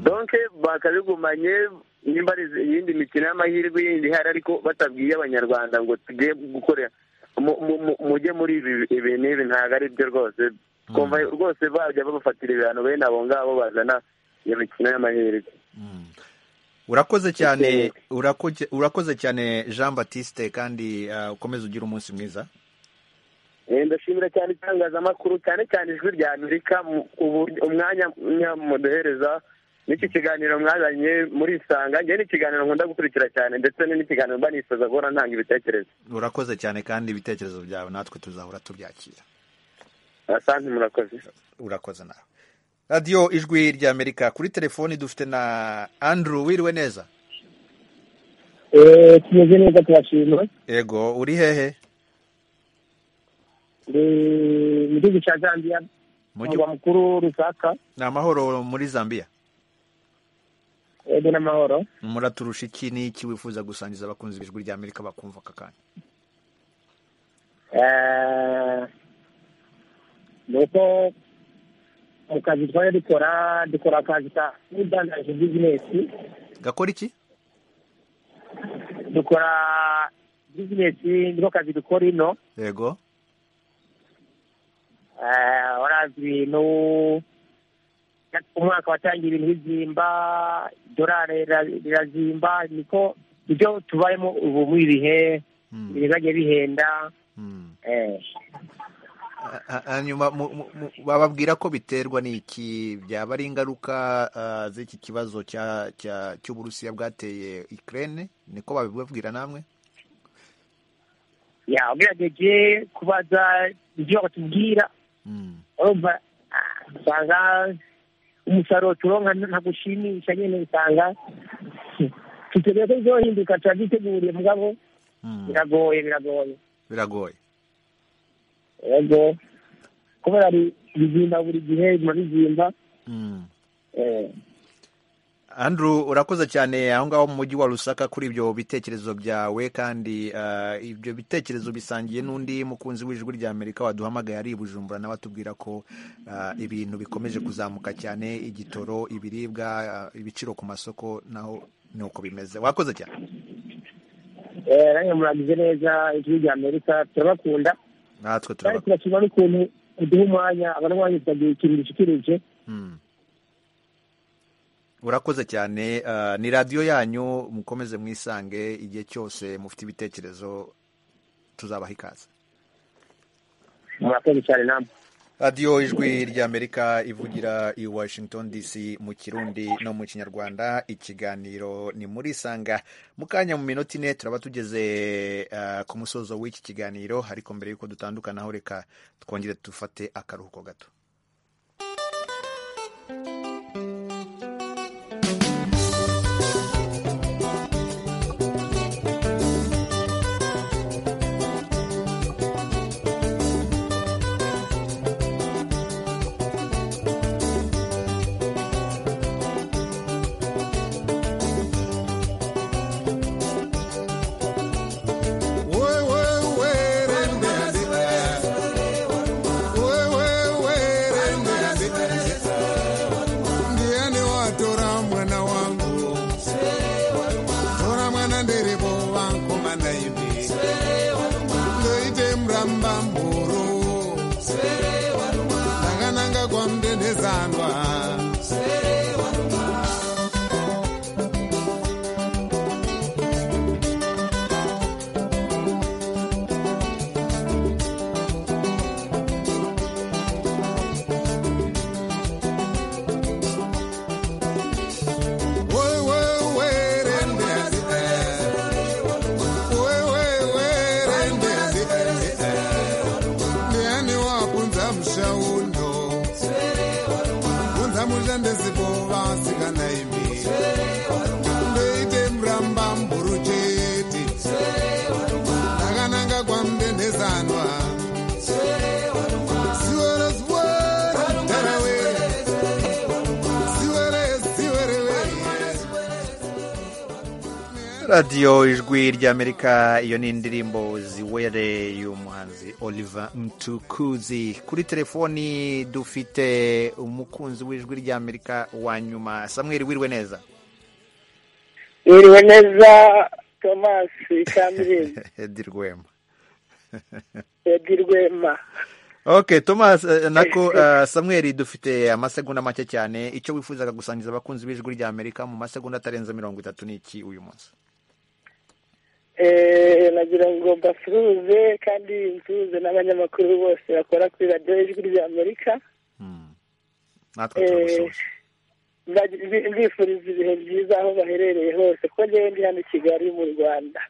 donke bakabigumanye nimba ari iyindi mikino y'amahirwe yindi ihari ariko batabwiye abanyarwanda ngo tugiye gukorera mu- mu- mu- mujye muri ibi ibi n'ibi ntabwo ari byo rwose kumva rwose bajya babafatira ibihano bene abo ngabo bazana iyo mikino y'amahirwe urakoze cyane urakoze urakoze cyane jean batiste kandi ah, ukomeze ugire umunsi mwiza Eh, ndashimira cyane itangazamakuru cyane cyane ijwi rya amerika mu- ubu- umwanya mwa- muduhereza n'iki kiganiro mwazanye muri isanga njyewe ni ikiganiro nkunda gukurikira cyane ndetse ni n'ikiganiro mba nifuza guhora ntanga ibitekerezo urakoze cyane kandi ibitekerezo byawe natwe tuzahora tubyakira asante murakoze urakoze nawe radiyo ijwi rya amerika kuri telefoni dufite na andrew wiriwe neza Eh, tumeze neza turashima yego uri hehe Ndi mu gihugu cya zambia Mu murwa mukuru rusaka ni amahoro muri zambia yego n'amahoro muraturusha iki n'iki wifuza gusangiza abakunzi b'ijwi rya amerika bakumva aka kanya Eh, ni uko mu kazi twari dukora dukora akazi ka udandaje bizinesi gakora iki dukora bizinesi niko kazi dukora ino yego Eh, urazi ibintu umwaka watangiye ibintu bizimba dorari rira- rirazimba niko ibyo tubayemo ubu muri ibi bihe ibintu byagiye bihenda eh Ha- hanyuma mu- mu- mu- bababwira ko biterwa n'iki byaba ari ingaruka ah, z'iki kibazo cya- cya- cy'uburusiya bwateye ukraine niko babibabwira namwe ya ugerageje kubaza ibyo batubwira urumva ah, usanga umusaruro turonka ntabwo ushimisha nyine usanga tutegereje ko bizohinduka turabyiteguye mugabo biragoye biragoye biragoye yego kubera ari bizimba buri gihe biguma bizimba Eh, andrew urakoze cyane aho ngaho mu mujyi wa rusaka kuri ibyo bitekerezo byawe kandi ah, ibyo bitekerezo bisangiye n'undi mukunzi w'ijwi rya amerika waduhamagaye ari i bujumbura nawe atubwira ko ah, ibintu bikomeje kuzamuka cyane igitoro ibiribwa ah, ibiciro ku masoko naho ni uko bimeze wakoze cyane eh, namwe muragize neza ijwi rya amerika turabakunda natwe kandi turabakunda turashima n'ukuntu uduha umwanya abanywanyi tukagira ikintu dushikirije urakoze cyane ah, ni radiyo yanyu mukomeze mwisange igihe cyose mufite ibitekerezo tuzabaha ikaze murakoze cyane namwe radiyo ijwi ry'amerika ivugira i washington dc mu kirundi no mu kinyarwanda ikiganiro ni muri sanga mu kanya mu minota ine turaba tugeze ah, ku musozo w'iki kiganiro ariko mbere y'uko dutandukanaho reka twongere dufate akaruhuko gato ndiani watora mwana wangu tora mwana nderebo vangu manaivi ndoite muramba mburu ndakananga kwamudendezanwa ndiani wabvunza mushaundo bvunza mushandezipo vasikana imi ndoite muramba mburu chete ndakananga kwamudendezanwa sivere sivere tarawe sivere sivere wee radiyo ijwi ry'amerika iyo ni indirimbo ziwere y'umuhanzi oliver mtukuzi kuri telefoni dufite umukunzi w'ijwi ry'amerika wa nyuma samweri wiriwe neza iriwe neza tomasi kamirizi edi rwema edi rwema ok thomas eh, nako eh, samweri dufite amasegonda make cyane icyo wifuzaga gusangiza abakunzi b'ijwi ry'amerika mu masegonda atarenze mirongo itatu n'iki uyu munsi Eh, nagira ngo mbasuhuze kandi nsuhuze n'abanyamakuru bose bakora kuri radiyo ijwi rya amerika natwe turagusuhuza Mbagi- mbi- mbifuriza ibihe byiza aho baherereye hose kuko ngewe ndi hano i kigali mu rwanda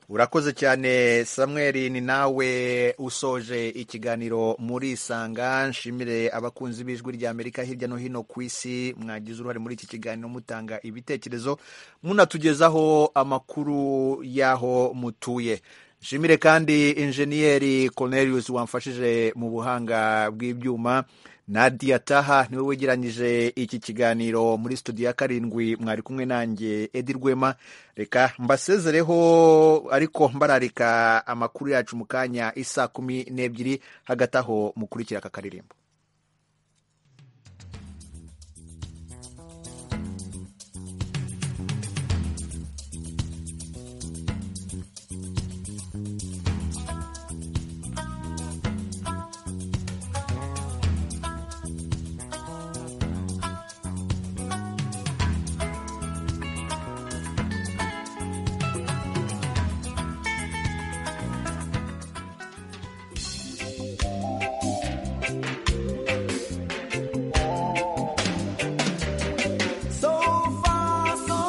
urakoze cyane samweri ni nawe usoje ikiganiro muri sanga nshimire abakunzi b'ijwi rya amerika hirya no hino ku isi mwagize uruhare muri iki kiganiro mutanga ibitekerezo munatugezaho amakuru y'aho mutuye nshimire kandi injeniyeri cornelius wamfashije mu buhanga bw'ibyuma nadia taha niwe wegeranyije iki kiganiro muri studio ya karindwi mwari kumwe nanjye edi rwema reka mbasezereho ariko mbararika amakuru yacu mu kanya isa kumi n'ebyiri hagati aho mukurikira aka karirimbo So far, so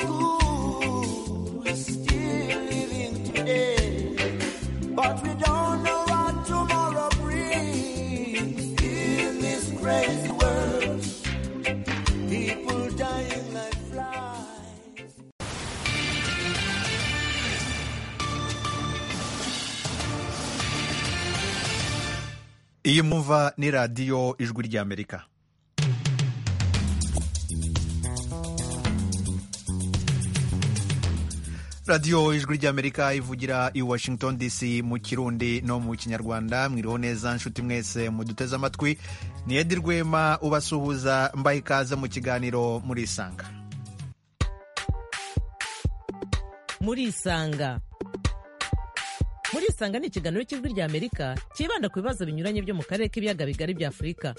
good. Still living today, but we don't know what tomorrow brings. In this crazy world, people dying like flies. iyi mwumva ni radiyo ijwi ry'amerika radiyo ijwi ry'amerika ivugira i washington dc mu kirundi no mu kinyarwanda mwiriho neza nshuti mwese muduteze amatwi ni edi rwema ubasuhuza mbaha ikaze mu kiganiro murisanga murisanga murisanga ni ikiganiro cy'ijwi ry'amerika cyibanda ku bibazo binyuranye byo mu karere k'ibiyaga bigari bya afurika